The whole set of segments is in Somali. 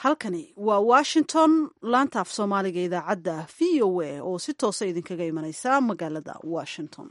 halkani waa washington laanta af soomaaliga idaacadda v o a oo si toosa idinkaga imaneysa magaalada washington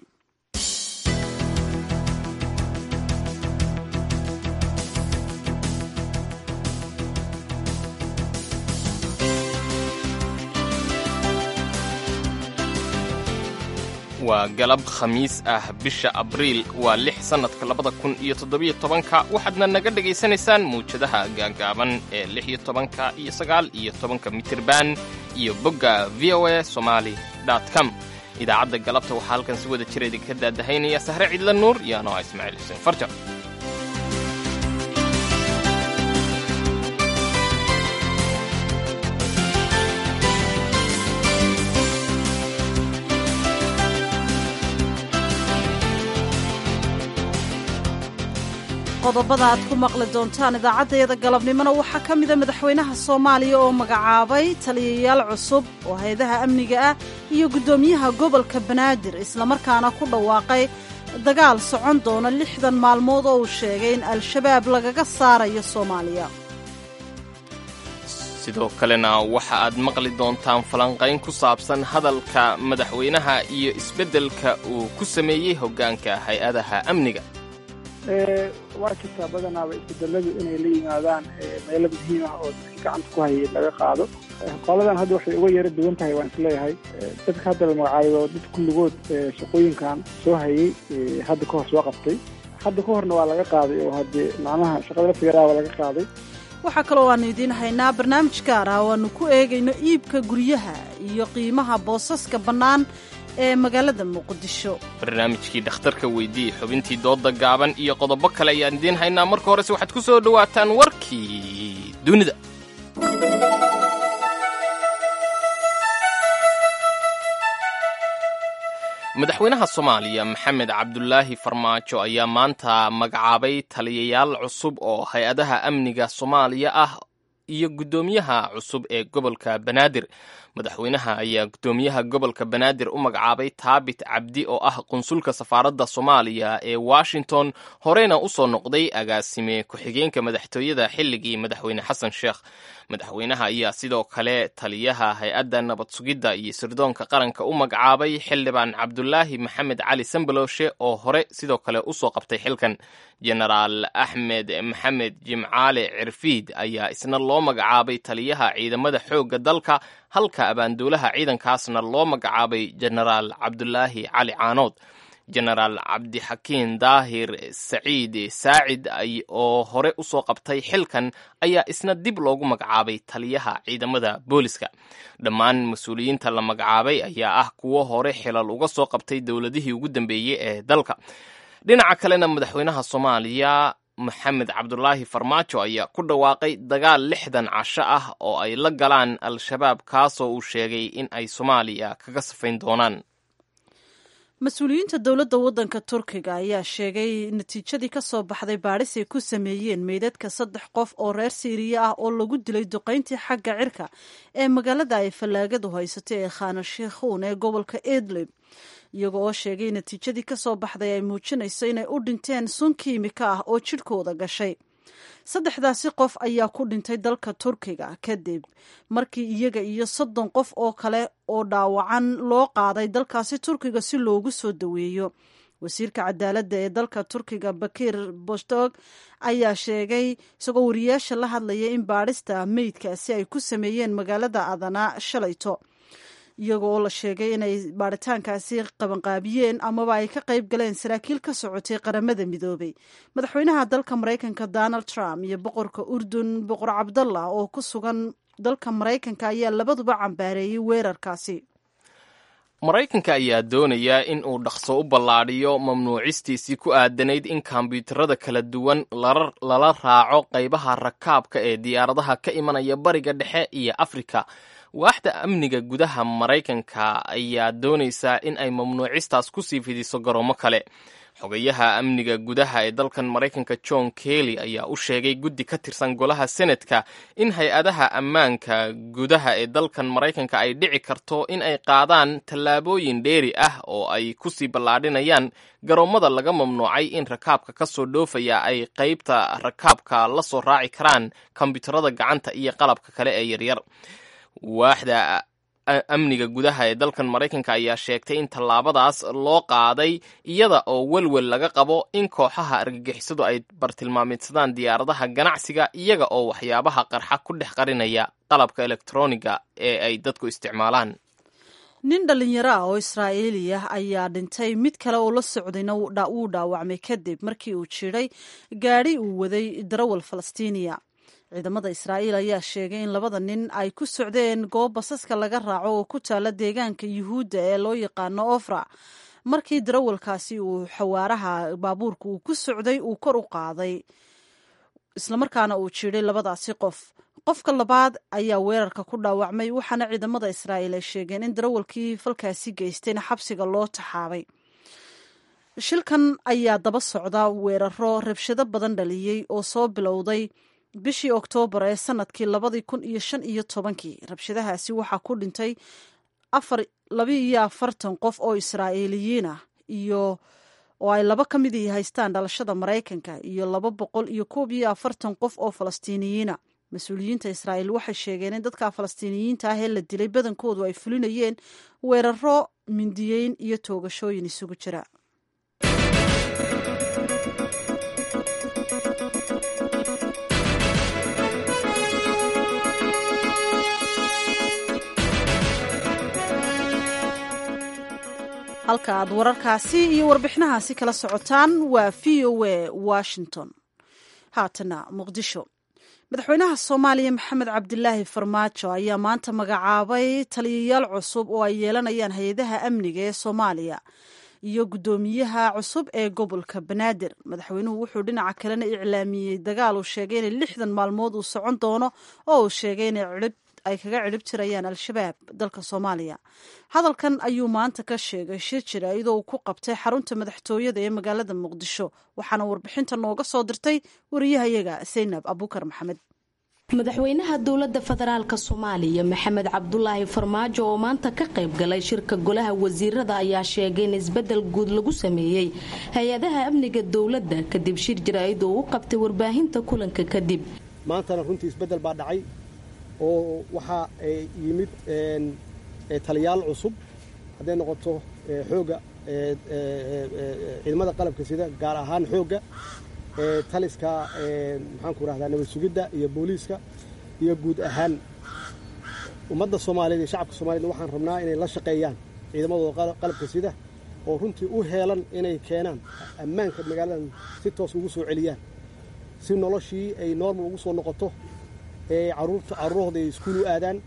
waa galab khamiis ah bisha abriil waa lix sannadka labada kun iyo toddobiyo tobanka waxaadna naga dhegaysanaysaan muwjadaha gaagaaban ee lix iyo tobanka iyo sagaal iyo tobanka mitirban iyo bogga v o a somali com idaacadda galabta waxaa halkan si wada jira idinka daadahaynaya sahre cidla nuur iyo anoa ismaaciil xuseen farja qodobada aad ku maqli doontaan idaacaddayada galabnimona waxaa ka mida madaxweynaha soomaaliya oo magacaabay taliyayaal cusub oo hay-adaha amniga ah iyo guddoomiyaha gobolka banaadir islamarkaana ku dhawaaqay dagaal socon doona lixdan maalmood oo uu sheegay in al-shabaab lagaga saarayo soomaaliya sidoo kalena waxa aad maqli doontaan falanqayn ku saabsan hadalka madaxweynaha iyo isbeddelka uu ku sameeyey hoggaanka hay-adaha amniga waa jirtaa badanaaba isbedeladu inay la yimaadaan meelo muhiim ah oo dadkii gacanta ku hayay laga qaado qoladan hadda waxay uga yaro duwan tahay waan isleeyahay dadka hadda la magacaayo dad kulligood shaqooyinkan soo hayay hadda ka hor soo qabtay hadda ka horna waa laga qaaday oo haddee macnaha shaqada laftigaraa waa laga qaaday waxaa kaloo aanu idiin haynaa barnaamij gaar ah oo aanu ku eegayno iibka guryaha iyo qiimaha boosaska bannaan ee magaalada muqdisho barnaamijkii dhakhtarka weydii xubintii doodda gaaban iyo qodobo kale ayaan idiin haynaa marka horese waxaad ku soo dhowaataan warkii dunida madaxweynaha soomaaliya maxamed cabdulaahi farmaajo ayaa maanta magacaabay taliyayaal cusub oo hay-adaha amniga soomaaliya ah iyo guddoomiyaha cusub ee gobolka banaadir madaxweynaha ayaa guddoomiyaha gobolka banaadir u magacaabay taabit cabdi oo ah qunsulka safaaradda soomaaliya ee washington horeyna u soo noqday agaasime ku-xigeenka madaxtooyada xilligii madaxweyne xasan sheekh madaxweynaha ayaa sidoo kale taliyaha hay-adda nabad sugidda iyo sirdoonka qaranka u magacaabay xildhibaan cabdulaahi maxamed cali sambaloshe oo hore sidoo kale usoo qabtay xilkan jenaraal axmed maxamed jimcaale cirfiid ayaa isna loo magacaabay taliyaha ciidamada xoogga dalka halka abaanduulaha ciidankaasna loo magacaabay jenaraal cabdulaahi cali caanood jenaraal cabdixakiin daahir saciid saacid oo hore usoo qabtay xilkan ayaa isna dib loogu magacaabay taliyaha ciidamada booliska dhammaan mas-uuliyiinta la magacaabay ayaa ah kuwo hore xilal uga soo qabtay dowladihii ugu dambeeyey ee dalka dhinaca kalena madaxweynaha soomaaliya maxamed cabdulaahi farmaajo ayaa ku dhawaaqay dagaal lixdan casho ah oo ay la galaan al-shabaab kaasoo uu sheegay in ay soomaaliya kaga safayn doonaan mas-uuliyiinta dowladda waddanka turkiga ayaa sheegay natiijadii ka soo baxday baadhis ay ku sameeyeen meydadka saddex qof oo reer siiriya ah oo lagu dilay duqayntii xagga cirka ee magaalada ay fallaagadu haysatay ee khana sheikhuun ee gobolka idlib iyaga oo sheegay natiijadii ka soo baxday ay muujinayso inay u dhinteen sun kiimika ah oo jidhkooda gashay saddexdaasi qof ayaa ku dhintay dalka turkiga kadib markii iyaga iyo soddon qof oo kale oo dhaawacan loo qaaday dalkaasi turkiga si loogu soo daweeyo wasiirka cadaaladda ee dalka turkiga bakir bostog ayaa sheegay isagoo wariyaasha la hadlaya in baadhista meydkaasi ay ku sameeyeen magaalada adana shalayto iyaga oo la sheegay inay baaritaankaasi qabanqaabiyeen amaba ay ka qayb galeen saraakiil ka socotay qaramada midoobay madaxweynaha dalka maraykanka donald trump iyo boqorka urdun boqor cabdallah oo ku sugan dalka maraykanka ayaa labaduba cambaareeyey weerarkaasi maraykanka ayaa doonaya in uu dhaqso u ballaadhiyo mamnuucistiisii ku aadanayd in kombyuutarada kala duwan lala raaco qaybaha rakaabka ee diyaaradaha ka imanaya bariga dhexe iyo afrika waaxda amniga gudaha maraykanka ayaa doonaysaa in ay mamnuucistaas kusii fidiso garoomo kale xogayaha amniga gudaha ee dalkan maraykanka john kelly ayaa u sheegay guddi ka tirsan golaha senatka in hay-adaha ammaanka gudaha ee dalkan maraykanka ay dhici karto in ay qaadaan tallaabooyin dheeri ah oo ay kusii ballaadhinayaan garoommada laga mamnuucay in rakaabka ka soo dhoofaya ay qaybta rakaabka la soo raaci karaan kombyuutarada gacanta iyo qalabka kale ee yaryar waaxda amniga gudaha ee dalkan maraykanka ayaa sheegtay in tallaabadaas loo qaaday iyada oo welwel laga qabo in kooxaha argagixisadu ay bartilmaameedsadaan diyaaradaha ganacsiga iyaga oo waxyaabaha qarxa ku dhex qarinaya qalabka elektroniga ee ay dadku isticmaalaan nin dhallinyaro ah oo israa'iili ah ayaa dhintay mid kale oo la socdayna wuu dhaawacmay kadib markii uu jiray gaadhi uu waday darawal falastiiniya ciidamada israa'iil ayaa sheegay in labada nin ay ku socdeen goob basaska laga raaco oo ku taala deegaanka yuhuudda ee loo yaqaano ofra markii darawalkaasi uu xawaaraha baabuurka uu ku socday uu kor u qaaday islamarkaana uu jiray labadaasi qof qofka labaad ayaa weerarka ku dhaawacmay waxaana ciidamada israa'iil ay sheegeen in darawalkii falkaasi geystayna xabsiga loo taxaabay shilkan ayaa daba socda weeraro rabshado badan dhaliyey oo soo bilowday bishii oktoobar ee sanadkii labadii kun iyo shan iyo tobankii rabshadahaasi waxaa ku dhintay afar laba iyo afartan qof oo israa'iiliyiin ah iyo oo ay laba ka midii haystaan dhalashada maraykanka iyo laba boqol iyo koob iyo afartan qof oo falastiiniyiina mas-uuliyiinta israa'iil waxay sheegeen in dadka falastiiniyiinta ah ee la dilay badankoodu ay fulinayeen weeraro mindiyeyn iyo toogashooyin isugu jira halka aad wararkaasi iyo warbixinahaasi kala socotaan waa v o a washington haatana muqdisho madaxweynaha soomaaliya maxamed cabdilaahi farmaajo ayaa maanta magacaabay taliyayaal cusub oo ay yeelanayaan hay-adaha amniga ee soomaaliya iyo guddoomiyaha cusub ee gobolka banaadir madaxweynuhu wuxuu dhinaca kalena iclaamiyey dagaal uu sheegay inay lixdan maalmood uu socon doono oo uu sheegay inay cirib ay kaga cirib tirayaan al-shabaab dalka soomaaliya hadalkan ayuu maanta ka sheegay shir jira iyadoo uu ku qabtay xarunta madaxtooyada ee magaalada muqdisho waxaana warbixinta nooga soo dirtay wariyahayaga saynab abukar maxamed madaxweynaha dowlada federaalk soomaaliya maxamed cabdulaahi farmaajo oo maanta ka qayb galay shirka golaha wasiirada ayaa sheegay in isbedel guud lagu sameeyey hay-adaha amniga dowladda kadib shir jaraa'id oo u qabtay warbaahinta kulanka kadib maantana runtii isbedel baa dhacay oo waxaa yimid taliyaal cusub hadday noqoto xooga ciidamada qalabka sida gaar ahaan xoogga taliska maxaanku rahdaa nabad sugidda iyo booliiska iyo guud ahaan ummadda soomaaliyeed iyo shacabka soomaaliyed waxaan rabnaa inay la shaqeeyaan ciidamadooda qalabka sida oo runtii u heelan inay keenaan ammaanka magaaladan si toos ugu soo celiyaan si noloshii ay normal ugu soo noqoto caruurahooda ay iskuul u aadaan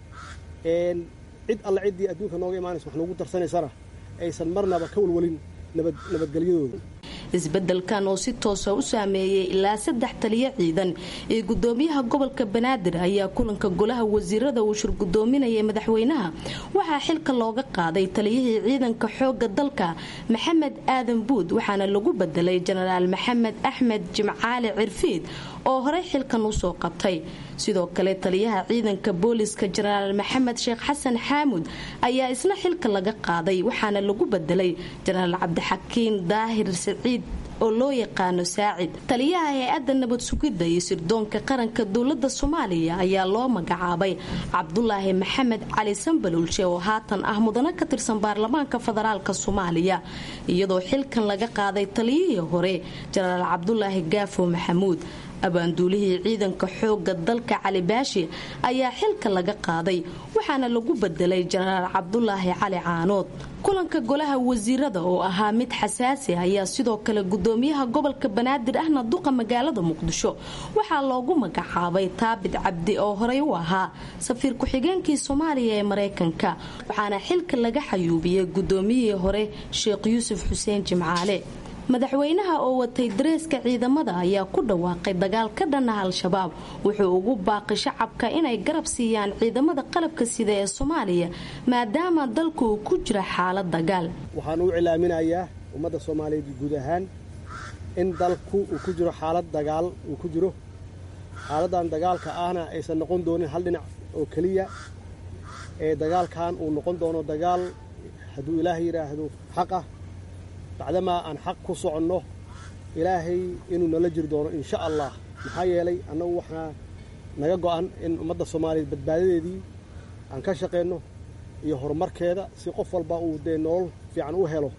cid alle ciddii adduunka nooga imaanaysa wax noogu darsanaysana aysan marnaba ka walwalin nabadgelyadooda isbedelkan oo si toosa u saameeyey ilaa saddex taliyo ciidan ee gudoomiyaha gobolka banaadir ayaa kulanka golaha wasiirada uu shir gudoominayay madaxweynaha waxaa xilka looga qaaday taliyihii ciidanka xooga dalka maxamed aadan buud waxaana lagu bedelay jenaraal maxamed axmed jimcaali cirfiid oo horey xilkan usoo qabtay sidoo kale taliyaha ciidanka booliska jenaraal maxamed sheekh xasan xaamud ayaa isna xilka laga qaaday waxaana lagu bedelay jenaraal cabdixakiin daahir saciid oo loo yaqaano saacid taliyaha hay-adda nabad sugidda iyo sirdoonka qaranka dowlada soomaaliya ayaa loo magacaabay cabdulaahi maxamed cali sambalulshe oo haatan ah mudano ka tirsan baarlamaanka federaalk soomaaliya iyadoo xilkan laga qaaday taliyihii hore jenaraal cabdulaahi gaafo maxamuud abaanduulihii ciidanka xooga dalka cali baashi ayaa xilka laga qaaday waxaana lagu bedelay jenaraal cabdulaahi cali caanood kulanka golaha wasiirada oo ahaa mid xasaasi ayaa sidoo kale gudoomiyaha gobolka banaadir ahna duqa magaalada muqdisho waxaa loogu magacaabay taabit cabdi oo horey u ahaa safiir ku-xigeenkii soomaaliya ee mareykanka waxaana xilka laga xayuubiyey gudoomiyihii hore sheekh yuusuf xuseen jimcaale madaxweynaha oo watay dareeska ciidamada ayaa ku dhawaaqay dagaal ka dhanah al-shabaab wuxuu ugu baaqi shacabka inay garab siiyaan ciidamada qalabka sida ee soomaaliya maadaama dalku uu ku jira xaalad dagaal waxaan u cilaaminayaa ummadda soomaaliyeed guud ahaan in dalku uu ku jiro xaalad dagaal uu ku jiro xaaladdan dagaalka ahna aysan noqon doonin hal dhinac oo keliya ee dagaalkan uu noqon doono dagaal hadduu ilaahay yidhaahdo xaq ah bacdamaa aan xaq ku soconno ilaahay inuu nala jiri doono insha allah maxaa yeelay annagu waxaa naga go'an in ummadda soomaaliyeed badbaadadeedii aan ka shaqayno iyo horumarkeeda si qof walba uu dee nolol fiican u helo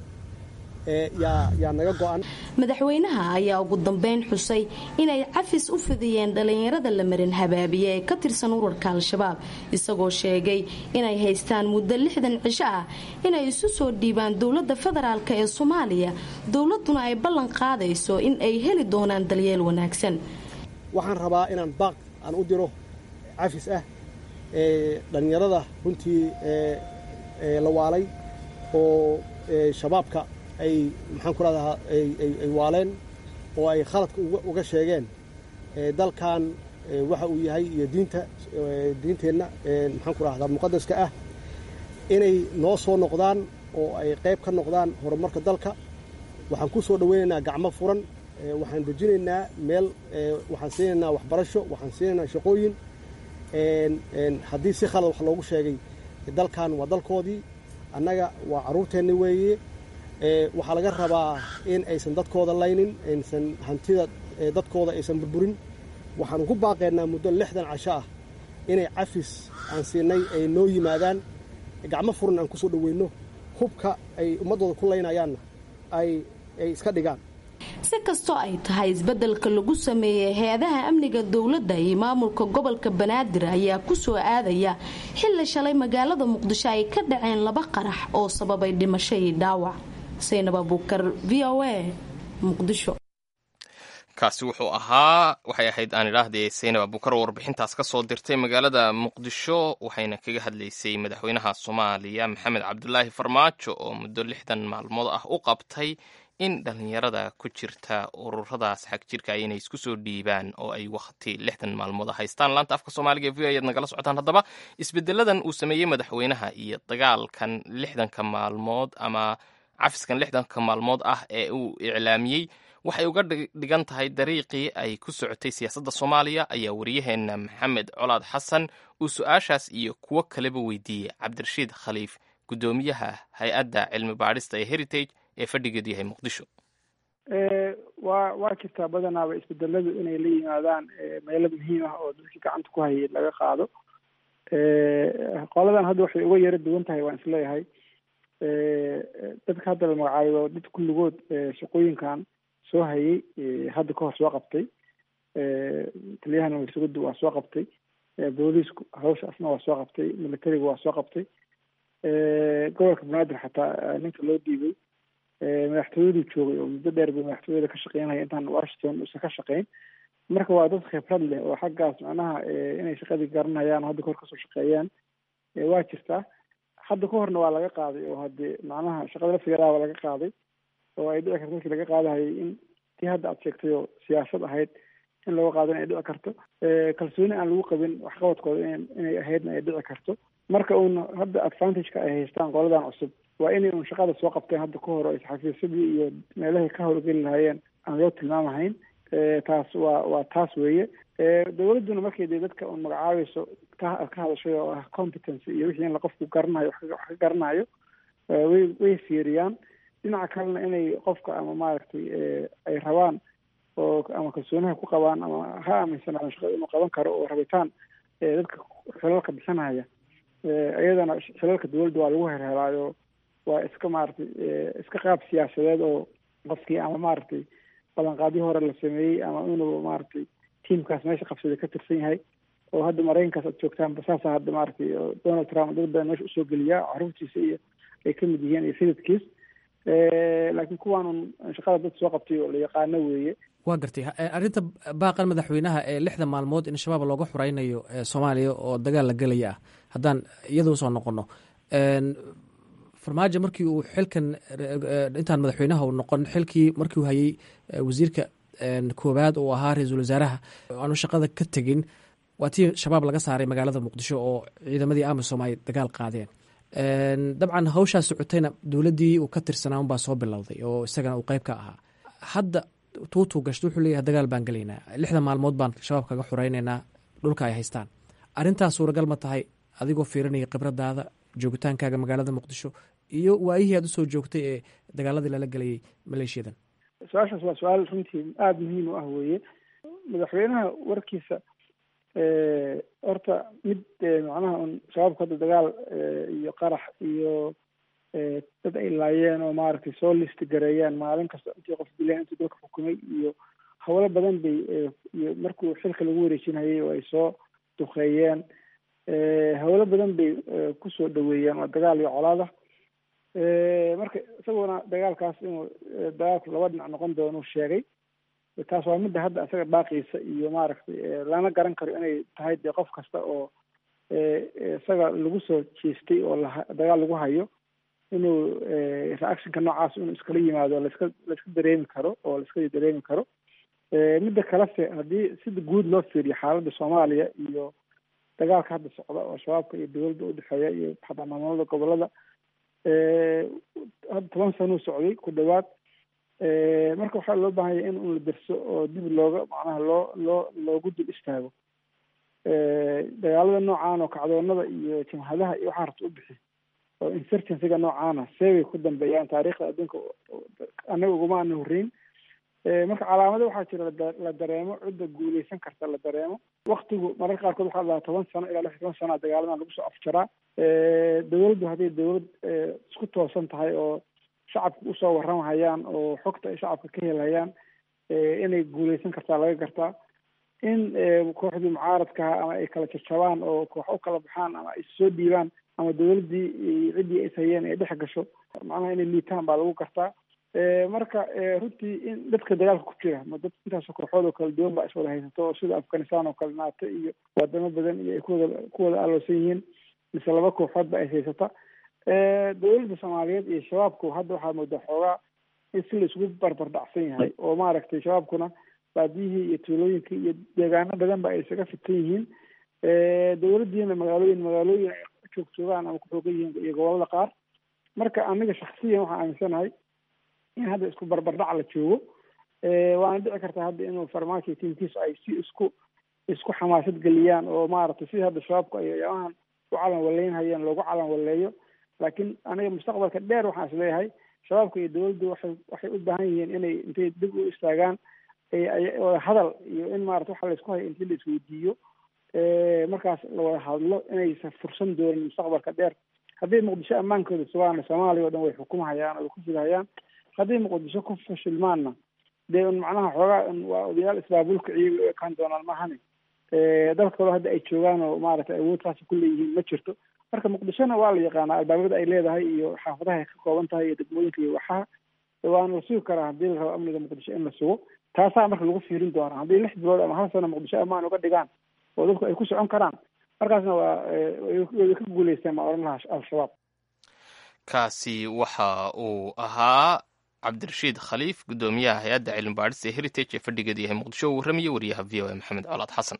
yaa naga go'an madaxweynaha ayaa ugu dambeyn xusay inay cafis u fidiyeen dhallinyarada la marin habaabiye ee ka tirsan urarka al-shabaab isagoo sheegay inay haystaan muddo lixdan cisho ah inay isu soo dhiibaan dowladda federaalk ee soomaaliya dowladuna ay ballan qaadayso in ay heli doonaan dalyeel wanaagsan waxaan rabaa inaan baaq aan u diro cafis ah ee dhallinyarada runtii la waalay oo shabaabka ay maxaan ku rahdaa ay waaleen oo ay khaladka uga sheegeen dalkan waxa uu yahay iyo diinta diinteenna maxaan ku rahdaa muqadaska ah inay noo soo noqdaan oo ay qayb ka noqdaan horumarka dalka waxaan ku soo dhoweynaynaa gacmo furan waxaan dejinaynaa meel waxaan siinaynaa waxbarasho waxaan siinaynaa shaqooyin haddii si khalad wax loogu sheegay dalkan waa dalkoodii annaga waa carruurteenni weeye waxaa laga rabaa in aysan dadkooda laynin aysan hantida dadkooda aysan burburin waxaanu ku baaqaynaa muddo lixdan casho ah inay cafis aan siinay ay noo yimaadaan gacmo furan aan ku soo dhoweyno hubka ay ummaddooda ku laynayaanna ay iska dhigaan si kastoo ay tahay isbeddelka lagu sameeyey hay-adaha amniga dowladda iyo maamulka gobolka banaadir ayaa ku soo aadaya xilli shalay magaalada muqdisho ay ka dhaceen laba qarax oo sababay dhimasho iyo dhaawac saynab abuukar v o a muqdisho kaasi wuxuu ahaa waxay ahayd aan idhaahdee saynab abuukar oo warbixintaas ka soo dirtay magaalada muqdisho waxayna kaga hadlaysay madaxweynaha soomaaliya maxamed cabdulaahi farmaajo oo muddo lixdan maalmood ah u qabtay in dhallinyarada ku jirta ururadaas xag jirka inay isku soo dhiibaan oo ay wakhti lixdan maalmood haystaan laanta afka soomaaliga e v ayaad nagala socotaan haddaba isbedeladan uu sameeyey madaxweynaha iyo dagaalkan lixdanka maalmood ama cafiskan lixdanka maalmood ah ee uu iclaamiyey waxay uga dhigan tahay dariiqii ay ku socotay siyaasadda soomaaliya ayaa wariyaheenna maxamed colaad xasan uu su-aashaas iyo kuwo kaleba weydiiyey cabdirashiid khaliif guddoomiyaha hay-adda cilmi baadhista ee heritage ee fadhigeedu yahay muqdisho waa waa jirtaa badanaaba isbedeladu inay la yimaadaan meelo muhiim ah oo dadkii gacanta ku hayay laga qaado qoladan hadda waxay uga yaro duwan tahay waan isleeyahay dadka hadda la magacaayo dad kulligood shaqooyinkan soo hayay hadda kahor soo qabtay taliyahana warsugadu waa soo qabtay booliisku hawshaasna waa soo qabtay militariga waa soo qabtay gobolka banaadir xataa ninka loo dhiibay madaxtooyaduu joogay oo muddo dheer bay madaxtooyada ka shaqeynaya intaan washington uusan ka shaqeyn marka waa dad khibrad leh oo xaggaas macnaha inay shaqadii garanayaan hadda kahor kasoo shaqeeyaan waa jirtaa hadda ka horna waa laga qaaday oo hadde macnaha shaqada laftigeedaaba laga qaaday oo ay dhici karto markii laga qaadahayay in tii hadda aad sheegtay oo siyaasad ahayd in laga qaado in ay dhici karto kalsooni aan lagu qabin waxqabadkooda inay ahaydna ay dhici karto marka uun hadda advantageka ay haystaan qoladan cusub waa inay un shaqada soo qabteen hadda ka hor o xafiisyadii iyo meelahay ka howlgeli lahaayeen aan loo tilmaamahayn taas waa waa taas weeye dowladduna markay dee dadka un magacaabayso ka ka hadashay oo ah competency iyo wixii in la qofku garanayo wax ka garanayo way way fiiriyaan dhinaca kalena inay qofka ama maaragtay ay rabaan oo ama kalsoonaha ku qabaan ama ha aaminsanaadan shaqada inuu qaban karo oo rabitaan dadka xilalka bixinaya iyadana xilalka dowladda waa lagu herhelaayo waa iska maaragtay iska qaab siyaasadeed oo qofkii ama maaragtay ballanqaadyo hore la sameeyey ama inuu maaragtay tiamkaas meesha qabsaday ka tirsan yahay oo hadda maraykankaas aad joogtaanba saasa hadda maaragtay donald trump dad badan meesha usoo geliyaa caruurtiisa iyo ay kamid yihiin iyo sayidkiis laakiin kuwaan un shaqada dad soo qabtay oo la yaqaano weeye waa gartay arrinta baaqan madaxweynaha ee lixda maalmood in shabaab looga xuraynayo soomaaliya oo dagaal la gelaya ah haddaan iyada usoo noqono farmaajo markii uu xilkan intaan madaxweynaha u noqon xilkii markii uu hayay wasiirka koowaad uu ahaa ra-iisul wasaaraha aanu shaqada ka tegin waa tii shabaab laga saaray magaalada muqdisho oo ciidamadii amisom ay dagaal qaadeen dabcan hawshaa socotayna dowladdii uu ka tirsanaa unbaa soo bilowday oo isagana uu qeyb ka ahaa hadda tuutuu gashta wuxuu leeyahay dagaal baan gelaynaa lixda maalmood baan shabaab kaga xuraynaynaa dhulka ay haystaan arrintaas suuragal ma tahay adigoo fiirinaya khibradaada joogitaankaaga magaalada muqdisho iyo waayihii aad usoo joogtay ee dagaaladii lala gelayay maleeshiyadan su-aashaas waa su-aal runtii aada muhiim u ah weeye madaxweynaha warkiisa horta mid macnaha un shabaabka hadda dagaal iyo qarax iyo dad ay laayeen oo maaragtay soo listi gareeyaan maalin kasta intii qof dileen intii dalka xukumay iyo hawlo badan bay iyo markuu xilka lagu wareejinayay oo ay soo duqeeyeen hawlo badan bay kusoo dhaweeyeen waa dagaal iyo colaada marka isaguna dagaalkaas inuu dagaalku laba dhinac noqon doonuu sheegay taas waa midda hadda isaga baaqiisa iyo maaragtay lana garan karo inay tahay dee qof kasta oo isaga lagu soo jeestay oo la dagaal lagu hayo inuu reactionka noocaas inuu iskala yimaado laiska laiska dareemi karo oo laiska dareemi karo midda kalese haddii sida guud loo fiiriyo xaaladda soomaaliya iyo dagaalka hadda socda oo shabaabka iyo dowladda udhexeeya iyo xataa maamulada gobolada hadda toban sanuu socday ku dhawaad marka waxaa loo baahanya in un la derso oo dib looga macnaha loo loo loogu dul istaago dagaalada noocaan oo kacdoonada iyo jamhadaha iyo waxaa rabta u bixi oo insurgencyga noocaana seebay ku dambeeyaan taariikhda adduunka annaga uguma ana horreyn marka calaamado waxaa jira la dareemo cidda guuleysan karta la dareemo waktigu mararka qaarkood waxaa dhahaa toban sano ilaa lix toban sana dagaaladan lagu soo afjaraa dowladdu hadday dowlad isku toosan tahay oo shacabka usoo warramhayaan oo xogta ay shacabka ka helhayaan inay guuleysan kartaa laga gartaa in kooxdii mucaaradkaha ama ay kala jajabaan oo koox u kala baxaan ama ay soo dhiibaan ama dowladdii ciddii is hayeen ay dhex gasho macnaha inay liitaan baa lagu gartaa marka runtii in dadka dagaalka ku jira ma dad intaasoo kooxood oo kala duwan baa iswada haysato oo sida afghanistan oo kale naato iyo wadamo badan iyo ay kuwada kuwada aloosan yihiin mise laba kooxood ba is haysata dowladda soomaaliyeed iyo shabaabku hadda waxaa moodaa xoogaa in si la isugu barbar dhacsan yahay oo maaragtay shabaabkuna baadiyihii iyo tuulooyinkii iyo deegaano badan ba ay isaga fitan yihiin dowladdiina magaalooyin magaalooyin ay joogjoogaan ama kuxoogan yihiin iyo gobolada qaar marka aniga shaksiyan waxaan aaminsanahay in hadda isku barbardhac la joogo waana dhici kartaa hadda inuu farmaajo tiimkiisu ay si isku isku xamaasad geliyaan oo maaragtay sidii hadda shabaabku ay ayaamahan u calan waleynhayeen loogu calan waleeyo laakiin aniga mustaqbalka dheer waxaan is leeyahay shabaabka iyo dowladdu waxay waxay u baahan yihiin inay intay dib u istaagaan wada hadal iyo in maarata waxa laysku hayo intii la isweydiiyo markaas la wada hadlo inaysan fursan doonin mustaqbalka dheer haddii muqdisho ammaankooda sugaana soomaaliya o dhan way xukumhayaan oo way ku fidhayaan haddii muqdisho ku fashilmaanna dee un macnaha xoogaa un waa odayaal isbaabulka ciyaga u ekaan doonaan maahane dalka kaloo hadda ay joogaan oo maaragtay awoodtaasi ku leeyihiin ma jirto marka muqdishona waa la yaqaanaa albaabada ay leedahay iyo xaafadaha ay ka kooban tahay iyo degmooyinka iyo waxaha waana la sugi karaa haddii la rabo amniga muqdisho in la sugo taasaa marka lagu fiirin doonaa haddii lix bilood ama hal sano muqdisho ammaan uga dhigaan oo dadku ay ku socon karaan markaasna waa way ka guuleysteen ma oran lahaa al-shabaab kaasi waxa uu ahaa cabdirashiid khaliif guddoomiyaha hay-adda cilmi baadhis ee heritage ee fadhigeedu yahay muqdisho uu warramaya wariyaha v o a maxamed colaad xasan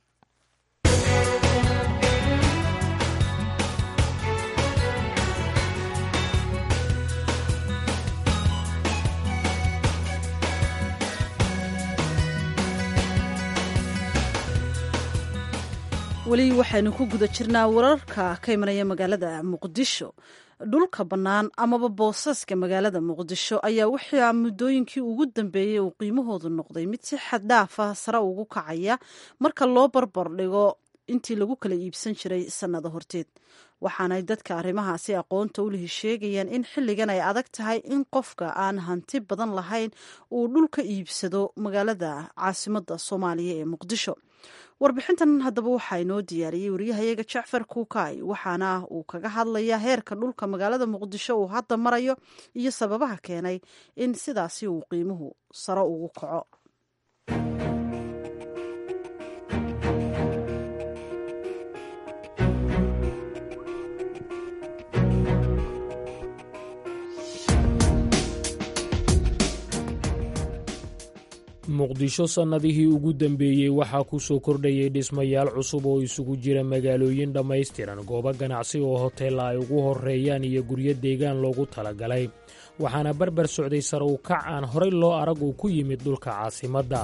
weli waxaynu ku guda jirnaa wararka ka imanaya magaalada muqdisho dhulka bannaan amaba boosaska magaalada muqdisho ayaa waxaa muddooyinkii ugu dambeeyey uu qiimahoodu noqday mid si xad dhaafa sare ugu kacaya marka loo barbar dhigo intii lagu kala iibsan jiray sannado horteed waxaanay dadka arrimahaasi aqoonta u lihi sheegayaan in xilligan ay adag tahay in qofka aan hanti badan lahayn uu dhulka iibsado magaalada caasimadda soomaaliya ee muqdisho warbixintan haddaba waxaa inoo diyaariyey wariyahayaga jacfar kuukay waxaana uu kaga hadlayaa heerka dhulka magaalada muqdisho uu hadda marayo iyo sababaha keenay in sidaasi uu qiimuhu sare ugu kaco muqdisho sannadihii ugu dambeeyey waxaa ku soo kordhayay dhismayaal cusub oo isugu jira magaalooyin dhammaystiran goobo ganacsi oo hoteella ay ugu horreeyaan iyo guryo deegaan loogu talagalay waxaana barbar socday sare u kac aan horay loo arag uu ku yimid dhulka caasimadda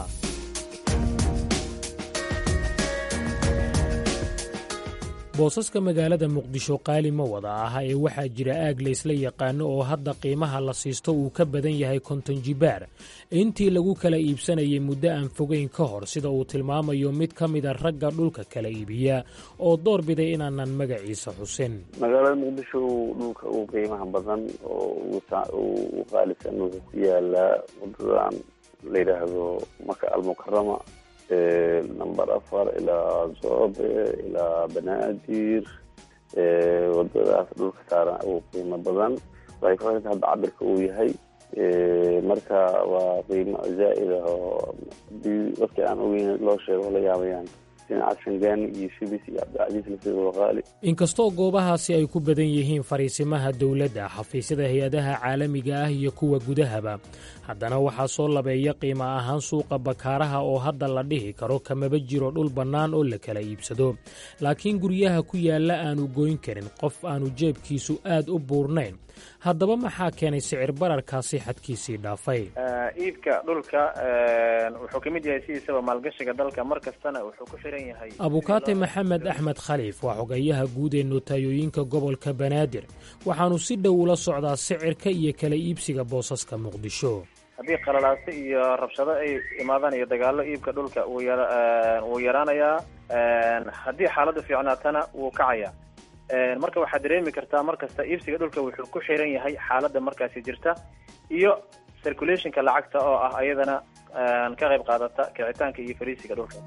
boosaska magaalada muqdisho qaali ma wada aha ee waxaa jira aag laysla yaqaano oo hadda qiimaha la siisto uu ka badan yahay konton jibaar intii lagu kala iibsanayay muddo aan fogeyn ka hor sida uu tilmaamayo mid ka mida ragga dhulka kala iibiya oo door biday inaanan magaciisa xusin magaalada muqdisho dhulka ugu qiimaha badan oo u qaalisan wuxuu ku yaalaa wadadan la yidhaahdo maka almukarama number afar ilaa zoobe ilaa banaadir wadadaas dhulka saaran ugu qiimo badan waxay ku xiranta hadda cabirka uu yahay marka waa qiimo zaa'id ah oo hadii dadkii aan ogeyn loo sheego la yaabayaan dhinaca shangaani iyo shibis iyo cabdicasiis lasido qaali inkastoo goobahaasi ay ku badan yihiin fariisimaha dowladda xafiisyada hay-adaha caalamiga ah iyo kuwa gudahaba haddana waxaa soo labeeya qiimo ahaan suuqa bakaaraha oo hadda la dhihi karo kamaba jiro dhul bannaan oo la kala iibsado laakiin guryaha ku yaalla aanu goyn karin qof aanu jeebkiisu aad u buurnayn haddaba maxaa keenay sicir bararkaasi xadkiisii dhaafay iibka dhulka wuxuu ka mid yahay sidiisaba maalgashiga dalka mar kastana wuxuu ku xiran yahay abukaate maxamed axmed khaliif waa xogayaha guud ee notaayooyinka gobolka banaadir waxaanu si dhow ula socdaa sicirka iyo kala iibsiga boosaska muqdisho haddii qalalaase iyo rabshado ay imaadaan iyo dagaallo iibka dhulka wuu yara wuu yaraanayaa haddii xaaladdu fiicnaatana wuu kacayaa marka waxaad dareemi kartaa mar kasta iibsiga dhulka wuxuu ku xiran yahay xaaladda markaasi jirta iyo circulationka lacagta oo ah ayadana ka qayb qaadata kicitaanka iyo fariisiga dhulka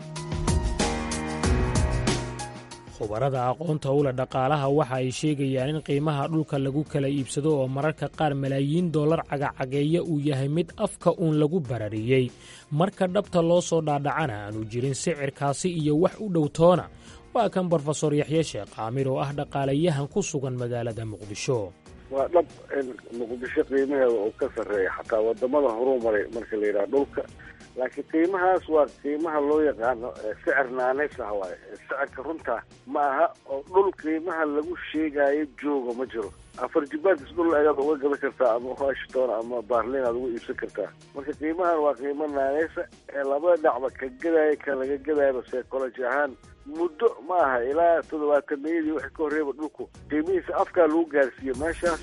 khubarada aqoonta ula dhaqaalaha waxa ay sheegayaan in qiimaha dhulka lagu kala iibsado oo mararka qaar malaayiin dollar cagacageeya uu yahay mid afka uun lagu barariyey marka dhabta loo soo dhaadhacana aanu jirin sicirkaasi iyo wax u dhow toona waa kan brofesor yaxye sheekh caamir oo ah dhaqaalayahan ku sugan magaalada muqdisho waa dhab in muqdisho qiimaheeda uu ka sarreeya xataa wadamada horuu maray marka la yidhaha dhulka laakiin qiimahaas waa qiimaha loo yaqaano sicir naaneys ah waaye sicirka runta ma aha oo dhul qiimaha lagu sheegaayo jooga ma jiro afar jibaadkis dhul ayaad uga gadan kartaa ama washington ama barlin aad uga iibsan kartaa marka qiimahan waa qiimo naaneysa ee labada dhacba ka gadaayo ka laga gadayaba psychology ahaan muddo ma aha ilaa toddobaatanayadii wixii ka horreeba dhulku qiimihiisa afkaa lagu gaarsiiyo meeshaas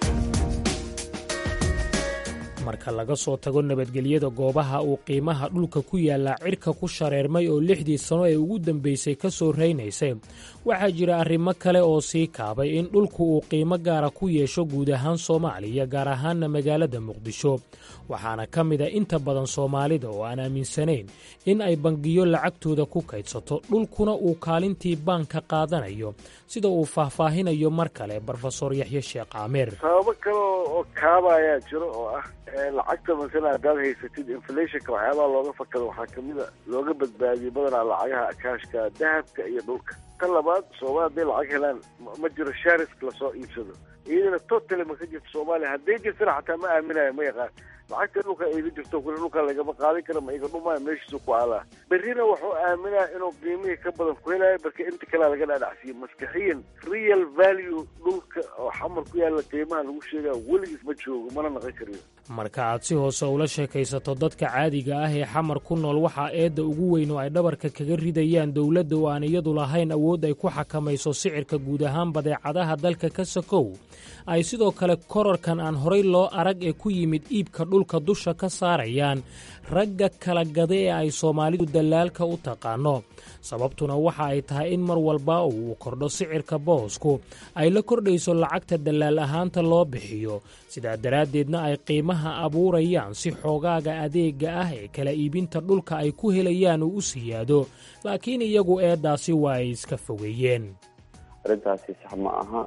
marka laga soo tago nabadgelyada goobaha uu qiimaha dhulka ku yaallaa cirka ku shareermay oo lixdii sano ee ugu dambaysay ka soo raynaysay waxaa jira arrimo kale oo sii kaabay in dhulku uu qiimo gaara ku yeesho guud ahaan soomaaliya gaar ahaanna magaalada muqdisho waxaana ka mid a inta badan soomaalida oo aan aaminsanayn in ay bangiyo lacagtooda ku kaydsato dhulkuna uu kaalintii baanka qaadanayo sida uu faahfaahinayo mar kale brofesor yaxye sheekh caamir sababo kale oo kaaba ayaa jiro oo ah lacagta masala haddaad haysatid inflationka waxyaabaha looga fakado waxaa kamida looga badbaadiyey badanaa lacagaha kaashka dahabka iyo dhulka tan labaad soomaali hadday lacag helaan ma jiro sharisk lasoo iibsado iyadana totally ma ka jirto soomaaliya hadday jirtana xataa ma aaminayo ma yaqaan lacagta dhulka ayga jirto kule dhulka lagama qaadin kara ma iga dhumaayo meeshiisu ku aalaa berrina wuxuu aaminaya inuu qiimihii ka badan ku helayo marka inta kalea laga dhaadhacsiiyo maskaxiyan real value dhulka oo xamar ku yaalla qiimaha lagu sheegaya weligiis ma joogo mana naqon kariyo marka aad si hoose ula sheekaysato dadka caadiga ah ee xamar ku nool waxaa eedda ugu weyn oo ay dhabarka kaga ridayaan dowladda oo aan iyadu lahayn awood ay ku xakamayso sicirka guud ahaan badeecadaha dalka ka sakow ay sidoo kale korarkan aan horay loo arag ee ku yimid iibka dhulka dusha ka saarayaan ragga kala gada ee ay soomaalidu dallaalka u taqaano sababtuna waxa ay tahay in mar walba uu kordho sicirka boosku ay la kordhayso lacagta dallaal ahaanta loo bixiyo sidaa daraaddeedna ay qiimaha abuurayaan si xoogaaga adeega ah ee kala iibinta dhulka ay ku helayaan uu u siyaado laakiin iyagu eeddaasi waa ay iska fogeeyeen arrintaasi sax ma aha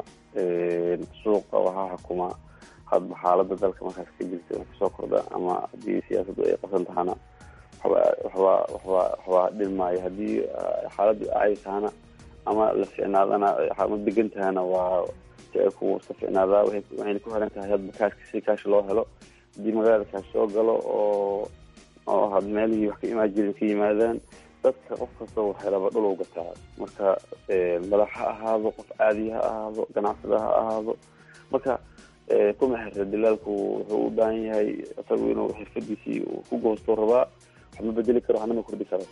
suuqa waxaa xukuma hadba xaalada dalka markaas ka jirta in kusoo kordha ama haddii siyaasaddu ay qasan tahana waxba waxba waxba waxba dhilmaayo haddii xaaladdu acay tahana ama la ficnaadana ma degan tahana waa sicirku iska ficnaadaa waxayna ku xiran tahay hadba kaashka si kaash loo helo haddii magaalada kaash soo galo oo oo had meelihii wax ka imaan jirin ka yimaadaan dadka qof kasta waxay raba dhul u gataa marka madax ha ahaado qof caadi ha ahaado ganacsada ha ahaado marka kuma xirra dilaalku wuxuu u baahan yahay isagu inuu xirfadiisii ku goosto rabaa wax ma bedeli karo waxna ma kordhi karo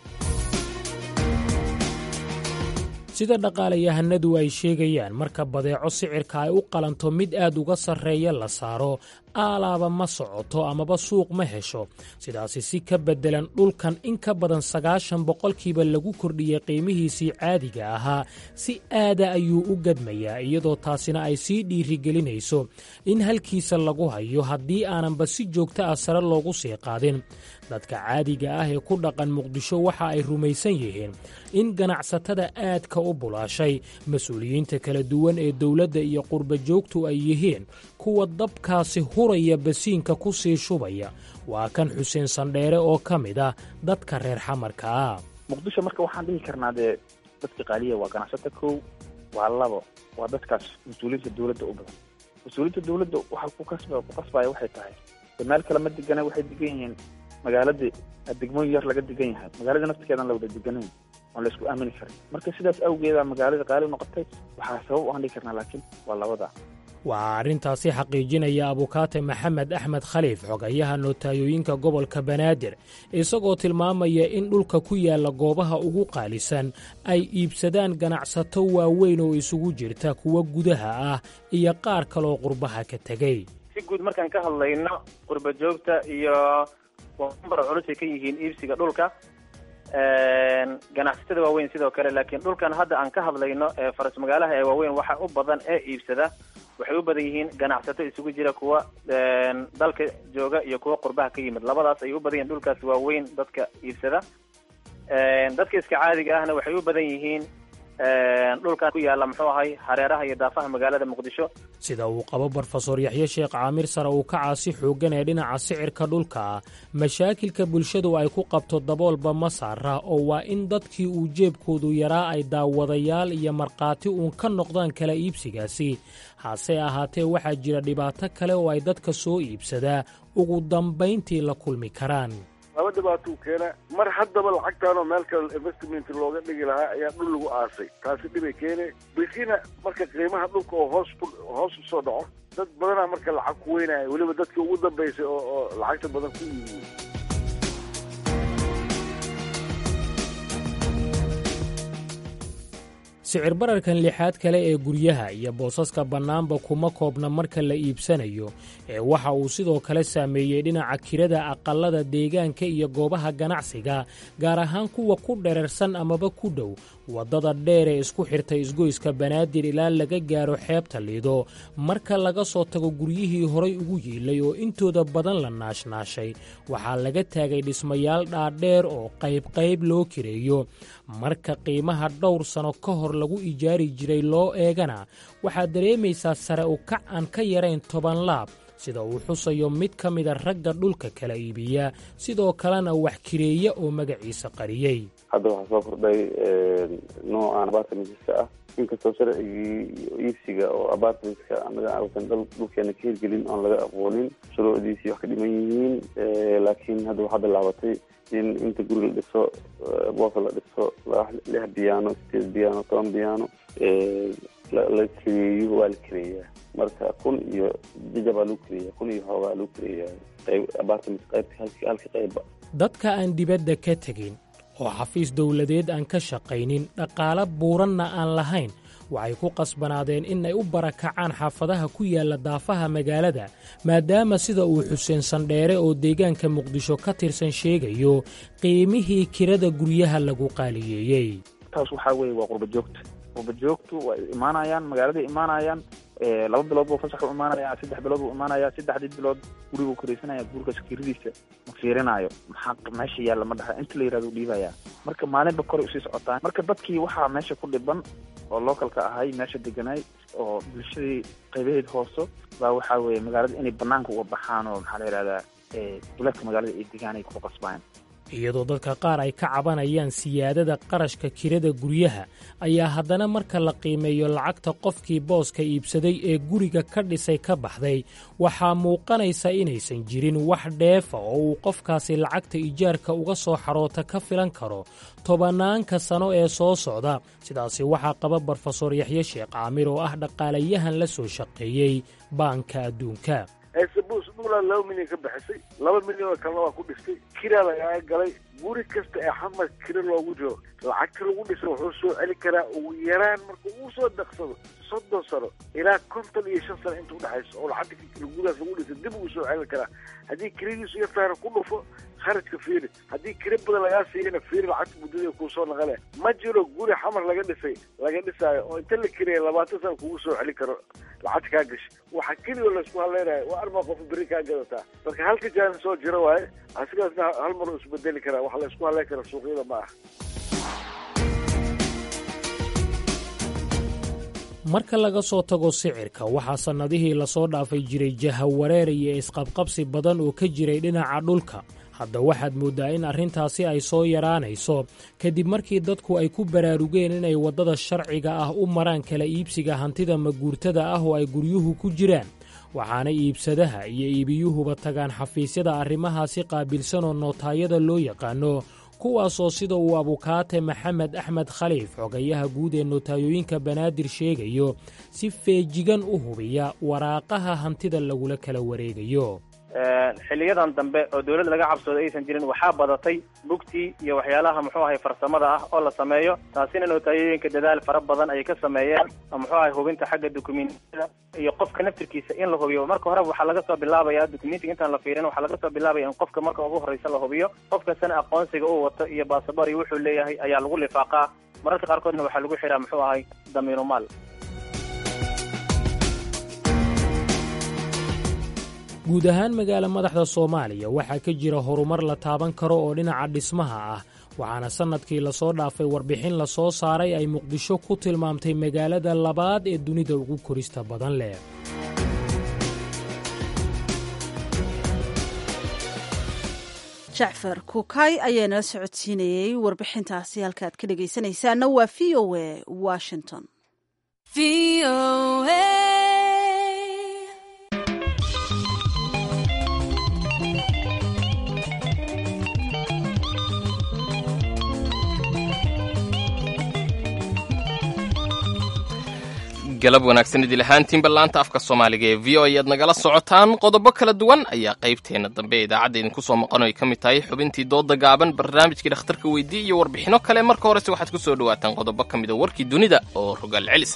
sida dhaqaalayahanadu ay sheegayaan marka badeeco sicirka ay u qalanto mid aad uga sarreeya la saaro aalaaba ma socoto amaba suuq ma hesho sidaasi si ka beddelan dhulkan in ka badan sagaashan boqolkiiba lagu kordhiyey qiimihiisii caadiga ahaa si aada ayuu u gadmayaa iyadoo taasina ay sii dhiirigelinayso in halkiisa lagu hayo haddii aananba si joogto ah sare loogu sii qaadin dadka caadiga ah ee ku dhaqan muqdisho waxa ay rumaysan yihiin in ganacsatada aadka u bulaashay mas-uuliyiinta kala duwan ee dowladda iyo qurba joogtu ay yihiin kuwa dabkaasi huraya basiinka ku sii shubaya waa kan xuseen sandheere oo ka mid ah dadka reer xamarka ah muqdisho marka waxaan dhihi karnaa dee dadka qaaliya waa ganacsata kow waa labo waa dadkaas mas-uuliyiinta dowladda u badan mas-uuliyiinta dowladda waxa ku kasba ku kasbaya waxay tahay de meel kale ma degana waxay degan yihiin magaaladii degmooyin yar laga degan yahay magaalada naftigeedan la wada deganayn oon la isku aamini karin marka sidaas awgeeda magaalada qaali noqotay waxaa sabab aan dhihi karnaa laakiin waa labada waa arrintaasi xaqiijinaya abukaate maxamed axmed khaliif xogayaha nootayooyinka gobolka banaadir isagoo tilmaamaya in dhulka ku yaalla goobaha ugu qaalisan ay iibsadaan ganacsato waaweyn oo isugu jirta kuwa gudaha ah iyo qaar kaloo qurbaha ka tegey si guud markaan ka hadlayno qurba joogta iyo number culusay ka yihiin iibsiga dhulka ganacsatada waaweyn sidoo kale laakiin dhulkan hadda aan ka hadlayno ee faras magaalaha ee waaweyn waxa u badan ee iibsada waxay u badan yihiin ganacsato isugu jira kuwa dalka jooga iyo kuwa qurbaha ka yimid labadaas ayay u badan yihiin dhulkaas waaweyn dadka iibsada dadka iska caadiga ahna waxay u badan yihiin dhulkan ku yaalla muxuu ahay hareeraha iyo daafaha magaalada muqdisho sida uu qabo brofesor yaxye sheekh caamir sare uu ka caasi xooggan ee dhinaca sicirka dhulka mashaakilka bulshadu ay ku qabto daboolba ma saara oo waa in dadkii uu jeebkoodu yaraa ay daawadayaal iyo markhaati uun ka noqdaan kala iibsigaasi hase ahaatee waxaa jira dhibaato kale oo ay dadka soo iibsadaa ugu dambayntii la kulmi karaan laba dhibaatuu keena mar haddaba lacagtaanoo meel kale investment looga dhigi lahaa ayaa dhul lagu aasay taasi dhibay keene bikina marka qiimaha dhulka oo hoos ku hoos usoo dhaco dad badanaa marka lacag ku weynaya weliba dadkii ugu dambaysay oo oo lacagta badan ku iibiyey sicir bararkan lixaad kale ee guryaha iyo boosaska bannaanba kuma koobna marka la iibsanayo ee waxa uu sidoo kale saameeyey dhinaca kirada aqallada deegaanka iyo goobaha ganacsiga gaar ahaan kuwa ku dherarsan amaba ku dhow waddada dheer ee isku xirtay isgoyska banaadir ilaa laga gaaro xeebta liido marka laga soo tago guryihii horay ugu yiilay oo intooda badan la naashnaashay waxaa laga taagay dhismayaal dhaadheer oo qaybqayb loo kireeyo marka qiimaha dhowr sano ka hor lagu ijaari jiray loo eegana waxaad dareemaysaa sare u kac aan ka yarayn toban laab sida uu xusayo mid ka mida ragga dhulka kala iibiya sidoo kalena wax kireeya oo magaciisa qariyey hadda waxaa soo kordhay noocan apartmentska ah inkastoo sharcigii iibsiga oo apartmentska anaga ausan dhulkeena ka hirgelin oon laga aqoonin shuruucdiisii wax ka dhiman yihiin laakiin hadda waxaa bilaabatay in inta guri la dhiso boosa la dhiso lix biyaano sideed biyaano toban biyaano la kireeyo waa la kireeyaa marka kun iyo jajabaa lagu kireeya kun iyo hoogaa lagu kireeyaa qayb apartment qaybta halka qayba dadka aan dibadda ka tegin oo xafiis dowladeed aan ka shaqaynin dhaqaalo buuranna aan lahayn waxay ku qasbanaadeen in ay u barakacaan xaafadaha ku yaalla daafaha magaalada maadaama sida uu xuseen sandheere oo deegaanka muqdisho ka tirsan sheegayo qiimihii kirada guryaha lagu qaaliyeeyey taas waxaa weeye waa qurba joogta qurba joogtu waa imaanayaan magaaladay imaanayaan laba bilood buu fasax u imaanaya saddex bilood buu imaanaya saddexdii bilood guriguu koraysanaya gurigaas kiradiisa ma fiirinayo maxaa meesha yaalla ma dhaha inta la yirahdo u dhiibaya marka maalinba koray usii socotaan marka dadkii waxaa meesha ku dhiban oo localka ahay meesha deganay oo bulshadii qaybaheed hooso baa waxaa weeye magaalada inay banaanka uga baxaan oo maxaa la yihahdaa duleedka magaalada ay degaan ay ku qasbayaan iyadoo dadka qaar ay ka cabanayaan siyaadada qarashka kirada guryaha ayaa haddana marka la qiimeeyo lacagta qofkii booska iibsaday ee guriga ka dhisay ka baxday waxaa muuqanaysa inaysan jirin wax dheefa oo uu qofkaasi lacagta ijaarka uga soo xaroota ka filan karo tobanaanka sano ee soo socda sidaasi waxaa qaba brofesor yaxye sheekh caamir oo ah dhaqaalayahan la soo shaqeeyey baanka adduunka sabus dhulaa laba milyan ka bixisay laba milyan oo kalena waa ku dhistay kiraa lagaga galay guri kasta ee xamar kira loogu jiro lacagta lagu dhisay wuxuu soo celi karaa ugu yaraan marka uu soo daqsado soddon sano ilaa konton iyo shan sano inta udhexayso oo lacagta gurigaas lagu dhisay dib uu soo celin karaa haddii kiradiisu yartaana ku dhufo kharajka fiiri haddii kira badan lagaa siiyana fiiri lacagta muddada kuu soo naqale ma jiro guri xamar laga dhisay laga dhisaayo oo inta la kiraya labaatan sana kugu soo celin karo lacagta kaa gashay waxa keliya laysku hadlaynayo waa armaa qof beri kaa gadataa marka halka jaani soo jiro waaye asigaasna hal mar uu isbedeli karaa waxa laysku hadlayn kara suuqyada ma ah marka laga soo tago sicirka waxaa sannadihii lasoo dhaafay jiray jahawareer iyo isqabqabsi badan oo ka jiray dhinaca dhulka hadda waxaad mooddaa in arrintaasi ay soo yaraanayso kadib markii dadku ay ku baraarugeen inay waddada sharciga ah u maraan kala iibsiga hantida maguurtada ah oo ay guryuhu ku jiraan waxaana iibsadaha iyo iibiyuhuba tagaan xafiisyada arrimahaasi qaabilsanoo nootaayada loo yaqaano kuwaasoo sida uu abukaate maxamed axmed khaliif xogayaha guud ee notaayooyinka banaadir sheegayo si feejigan u hubiya waraaqaha hantida lagula kala wareegayo xiliyadan dambe oo dawladda laga cabsooda aysan jirin waxaa badatay bugtii iyo waxyaalaha muxuu ahay farsamada ah oo la sameeyo taasina notaayooyinka dadaal fara badan ayay ka sameeyeen muxuu ahay hubinta xagga dukumentiyada iyo qofka naftirkiisa in la hubiyo marka horeba waxaa laga soo bilaabaya dukumentiga intaan la fiirin waxaa laga soo bilaabaya in qofka marka ugu horreysa la hubiyo qofkasana aqoonsiga uu wato iyo baasabor iyo wuxuu leeyahay ayaa lagu lifaaqaa mararka qaarkoodna waxaa lagu xiraa muxuu ahay damiinu maal guud ahaan magaala madaxda soomaaliya waxaa ka jira horumar la taaban karo oo dhinaca dhismaha ah waxaana sannadkii lasoo dhaafay warbixin la soo saaray ay muqdisho ku tilmaamtay magaalada labaad ee dunida ugu korista badan leh jacfar kuukay ayaa nala socodsiinayey warbixintaasi halkaaad ka dhegaysanaysaana waa v o a washington galab wanaagsan idil ahaantiinba laanta afka soomaaliga ee v o ayaad nagala socotaan qodobo kala duwan ayaa qaybteena dambe ee idaacadda idinku soo maqan ay ka mid tahay xubintii dooda gaaban barnaamijkii dhakhtarka weydii iyo warbixino kale marka horese waxaad ku soo dhawaataan qodobo ka mida warkii dunida oo rogaal celisa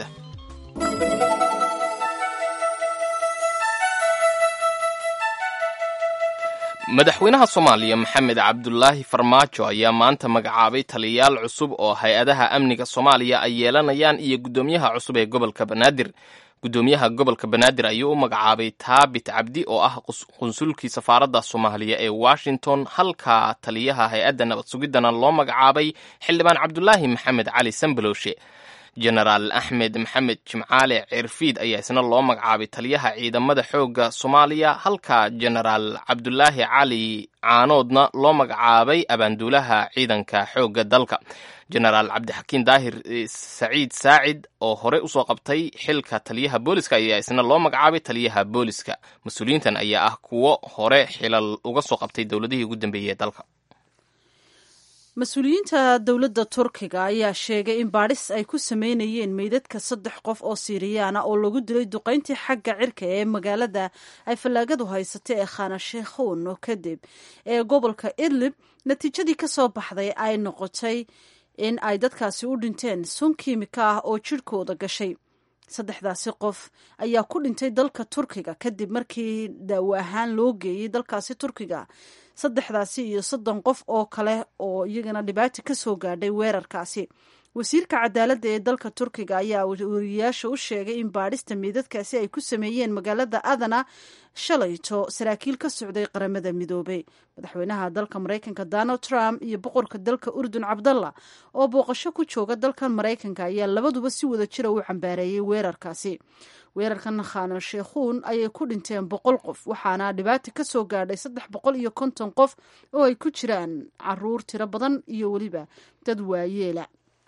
madaxweynaha soomaaliya maxamed cabdulaahi farmaajo ayaa maanta magacaabay taliyayaal cusub oo hay-adaha amniga soomaaliya ay yeelanayaan iyo guddoomiyaha cusub ee gobolka banaadir guddoomiyaha gobolka banaadir ayuu u magacaabay taabit cabdi oo ah qunsulkii safaaradda soomaaliya ee washington halka taliyaha hay-adda nabad sugiddana loo magacaabay xildhibaan cabdulaahi maxamed cali sambalowshe jenaraal axmed maxamed jimcaale cirfiid ayaa isna loo magacaabay taliyaha ciidamada xoogga soomaaliya halka jenaraal cabdulaahi cali caanoodna loo magacaabay abaanduulaha ciidanka xoogga dalka jenaraal cabdixakiin daahir saciid saacid oo horey usoo qabtay xilka taliyaha booliska ayaa isna loo magacaabay taliyaha booliska mas-uuliyiintan ayaa ah kuwo hore xilal uga soo qabtay dowladihii ugu dambeeyey ee dalka mas-uuliyiinta dowladda turkiga ayaa sheegay in baadhis ay ku sameynayeen meydadka saddex qof oo siiriyaana oo lagu dilay duqayntii xagga cirka ee magaalada ay fallaagadu haysatay ee khanashekhun kadib ee gobolka idlib natiijadii ka soo baxday ay noqotay in ay dadkaasi u dhinteen sun kiimika ah oo jidhkooda gashay saddexdaasi qof ayaa ku dhintay dalka turkiga kadib markii daawo ahaan loo geeyey dalkaasi turkiga saddexdaasi iyo soddon qof oo kale oo iyagana dhibaata ka soo gaadhay weerarkaasi wasiirka cadaaladda ee dalka turkiga ayaa wariyayaasha u sheegay in baadhista meydadkaasi ay ku sameeyeen magaalada adana shalayto saraakiil ka socday qaramada midoobay madaxweynaha dalka maraykanka donald trump iyo boqorka dalka urdun cabdalla oo booqasho ku jooga dalkan maraykanka ayaa labaduba si wada jira u cambaareeyey weerarkaasi weerarkan khano sheekhuun ayay ku dhinteen boqol qof waxaana dhibaata ka soo gaadhay saddex boqol iyo konton qof oo ay ku jiraan caruur tiro badan iyo weliba dad waayeela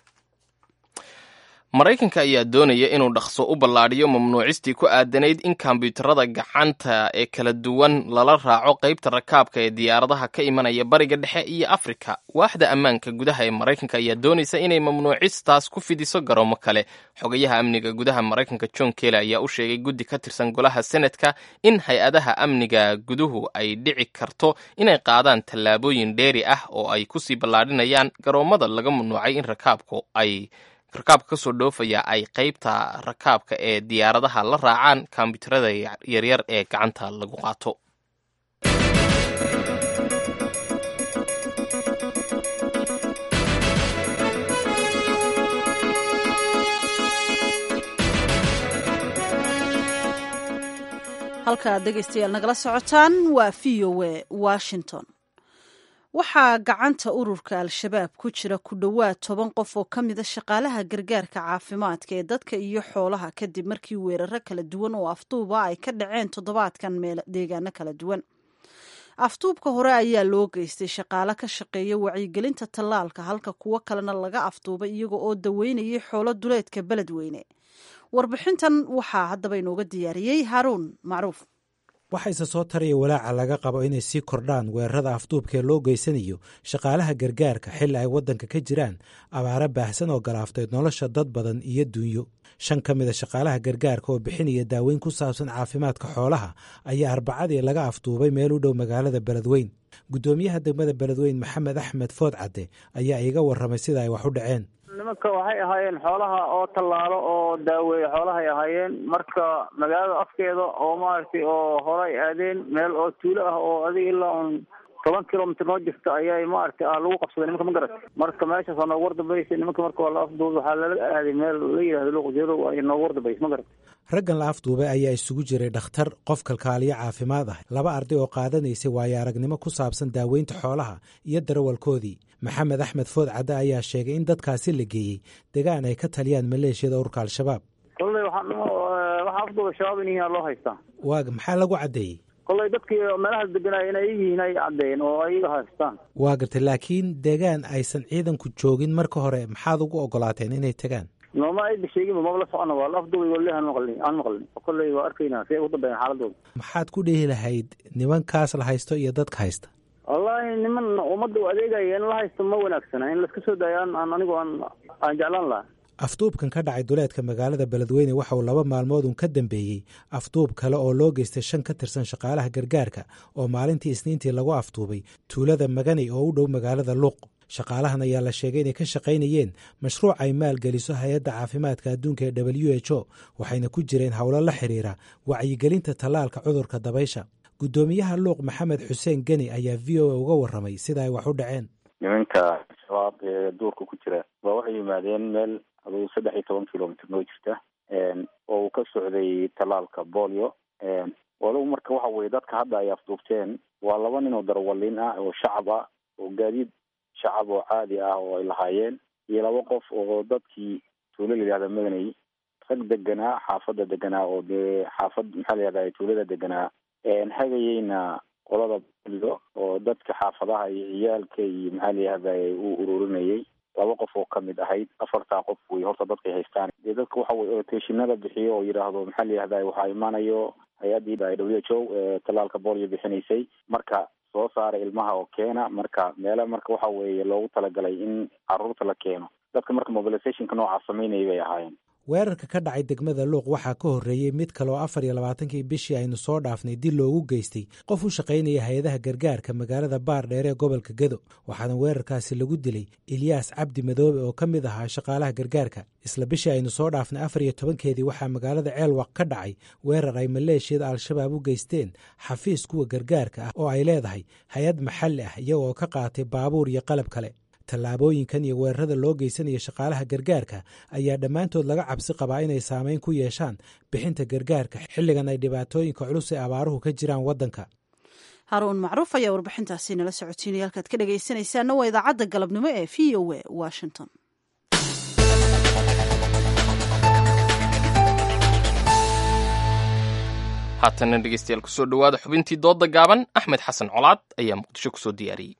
maraykanka ayaa doonaya inuu dhaqso u ballaadhiyo mamnuucistii ku aadanayd in kombyuutarada gacanta ee kala duwan lala raaco qaybta rakaabka ee diyaaradaha ka imanaya bariga dhexe iyo afrika waaxda ammaanka gudaha ee maraykanka ayaa doonaysa inay mamnuucistaas ku fidiso garoomo kale xogayaha amniga gudaha maraykanka john kele ayaa u sheegay guddi ka tirsan golaha senatka in hay-adaha amniga guduhu ay dhici karto inay qaadaan tallaabooyin dheeri ah oo ay kusii ballaadhinayaan garoommada laga mamnuucay in rakaabku ay rakaabka kasoo dhoofaya ay qaybta rakaabka ee diyaaradaha la raacaan kombyuutarada yaryar ee gacanta lagu qaato halkaad dhegaystayaal nagala socotaan waa v o a washington waxaa gacanta ururka al-shabaab ku jira ku dhowaad toban qof oo ka mida shaqaalaha gargaarka caafimaadka ee dadka iyo xoolaha kadib markii weeraro kala duwan oo afduuba ay ka dhaceen toddobaadkan meel deegaano kala duwan afduubka hore ayaa loo geystay shaqaale ka shaqeeya wacyigelinta tallaalka halka kuwo kalena laga afduubay iyaga oo daweynayay xoolo duleedka beledweyne warbixintan waxaa haddaba inooga diyaariyey haaruun macruuf waxayse soo taraya walaaca laga qabo inay sii kordhaan weerarada afduubkaee loo geysanayo shaqaalaha gargaarka xilli ay waddanka ka jiraan abaaro baahsan oo galaaftay nolosha dad badan iyo dunyo shan ka mida shaqaalaha gargaarka oo bixinaya daaweyn ku saabsan caafimaadka xoolaha ayaa arbacadii laga afduubay meel u dhow magaalada beledweyn guddoomiyaha degmada beledweyn maxamed axmed food cadde ayaa iiga warramay sida ay wax u dhaceen nimanka waxay ahaayeen xoolaha oo tallaalo oo daaweeye xoolahay ahaayeen marka magaalada afkeeda oo maaragtay oo hore ay aadeen meel oo tuulo ah oo adiga ilaa un toban kilomitr noo jirta ayay maaragtay lagu qabsaday nimanka ma garat marka meeshaas waa noogu wardambeysay nimanka marka waa la afduubay waxaa lala aaday meel la yidhahdo luqjeedow ay noogu wardambeysay ma garat raggan la afduubay ayaa isugu jiray dhakhtar qof kalkaaliyo caafimaad ah laba arday oo qaadanaysay waayo aragnimo ku saabsan daaweynta xoolaha iyo darawalkoodii maxamed axmed food cadde ayaa sheegay in dadkaasi la geeyey degaan ay ka taliyaan maleeshiyada ururka al-shabaab kolley waxaa waxaa afduubay shabaab in yihiin loo haystaa waaga maxaa lagu caddeeyey kolley dadkii meelahaas deganaya inay yihiin ay caddeeyeen oo ayaga haystaan waa gartay laakiin degaan aysan ciidanku joogin marka hore maxaad ugu ogolaateen inay tagaan nooma ayba sheeginba maba la socona waa la afduubay wali aan maqlin aan maqlin kolley waa arkaynaa si ay ugu dambeeyaan xaaladooda maxaad ku dhihi lahayd nimankaas la haysto iyo dadka haysta wallaahi niman ummadda u adeegaya in la haysto ma wanaagsana in laska soo daayo aan aan anigu aan aan jeclaan lahaa afduubkan ka dhacay duleedka magaalada beledweyne waxa uu laba maalmood un ka dambeeyey afduub kale oo loo geystay shan ka tirsan shaqaalaha gargaarka oo maalintii isniintii lagu afduubay tuulada maganay oo u dhow magaalada luuq shaqaalahan ayaa la sheegay inay ka shaqaynayeen mashruuc ay maalgeliso hay-adda caafimaadka adduunka ee w h o waxayna ku jireen howlo la xiriira wacyigelinta tallaalka cudurka dabaysha guddoomiyaha luuq maxamed xuseen geni ayaa v o a uga warramay sida ay wax u dhaceen nimanka shabaab ee duurka ku jira waa waxay yimaadeen meel aduu saddex iyo toban kilomitr noo jirta oo uu ka socday tallaalka bolio walow marka waxa weye dadka hadda ay afduubteen waa laba nin oo darawaliin ah oo shacab ah oo gaadiid shacab oo caadi ah oo ay lahaayeen iyo laba qof oo dadkii tuulo la yihahda madanay rag deganaa xaafadda deganaa oo dee xaafad maxaa la yihahda tuulada deganaa hagayeyna qolada bolio oo dadka xaafadaha iyo ciyaalka iyo maxaa la yihahda uu ururinayay laba qof oo kamid ahayd afartaa qof wey horta dadkay haystaan dee dadka waxa weye oteeshinada bixiyo oo yidhaahdo maxaa la yihahda waxaa imaanayo hay-addii w h o ee tallaalka bolio bixinaysay marka soo saara ilmaha oo keena marka meela marka waxa weeye loogu talagalay in caruurta la keeno dadka marka mobilizationka noocaa samaynaya bay ahaayeen weerarka ka dhacay degmada luuq waxaa ka horreeyey mid kale oo afar iyo labaatankii bishii aynu soo dhaafnay dil loogu geystay qof u shaqaynaya hay-adaha gargaarka magaalada baar dheer ee gobolka gedo waxaana weerarkaasi lagu dilay ilyaas cabdi madoobe oo ka mid ahaa shaqaalaha gargaarka isla bishii aynu soo dhaafnay afar iyo tobankeedii waxaa magaalada ceelwaq ka dhacay weerar ay maleeshiyada al-shabaab u geysteen xafiis kuwa gargaarka ah oo ay leedahay hay-ad maxalli ah iyagoo ka qaatay baabuur iyo qalab kale tallaabooyinkan iyo weerarada loo geysanaya shaqaalaha gargaarka ayaa dhammaantood laga cabsi qabaa inay saameyn ku yeeshaan bixinta gargaarka xilligan ay dhibaatooyinka culus ee abaaruhu ka jiraan waddanka haruun macruuf ayaa warbixintaasi nala socotiinaya halkaad ka dhegaysanaysaana waa idaacadda galabnimo ee v o a washington haatana dhegeystayaal kusoo dhowaada xubintii doodda gaaban axmed xasan colaad ayaa muqdisho kusoo diyaariyey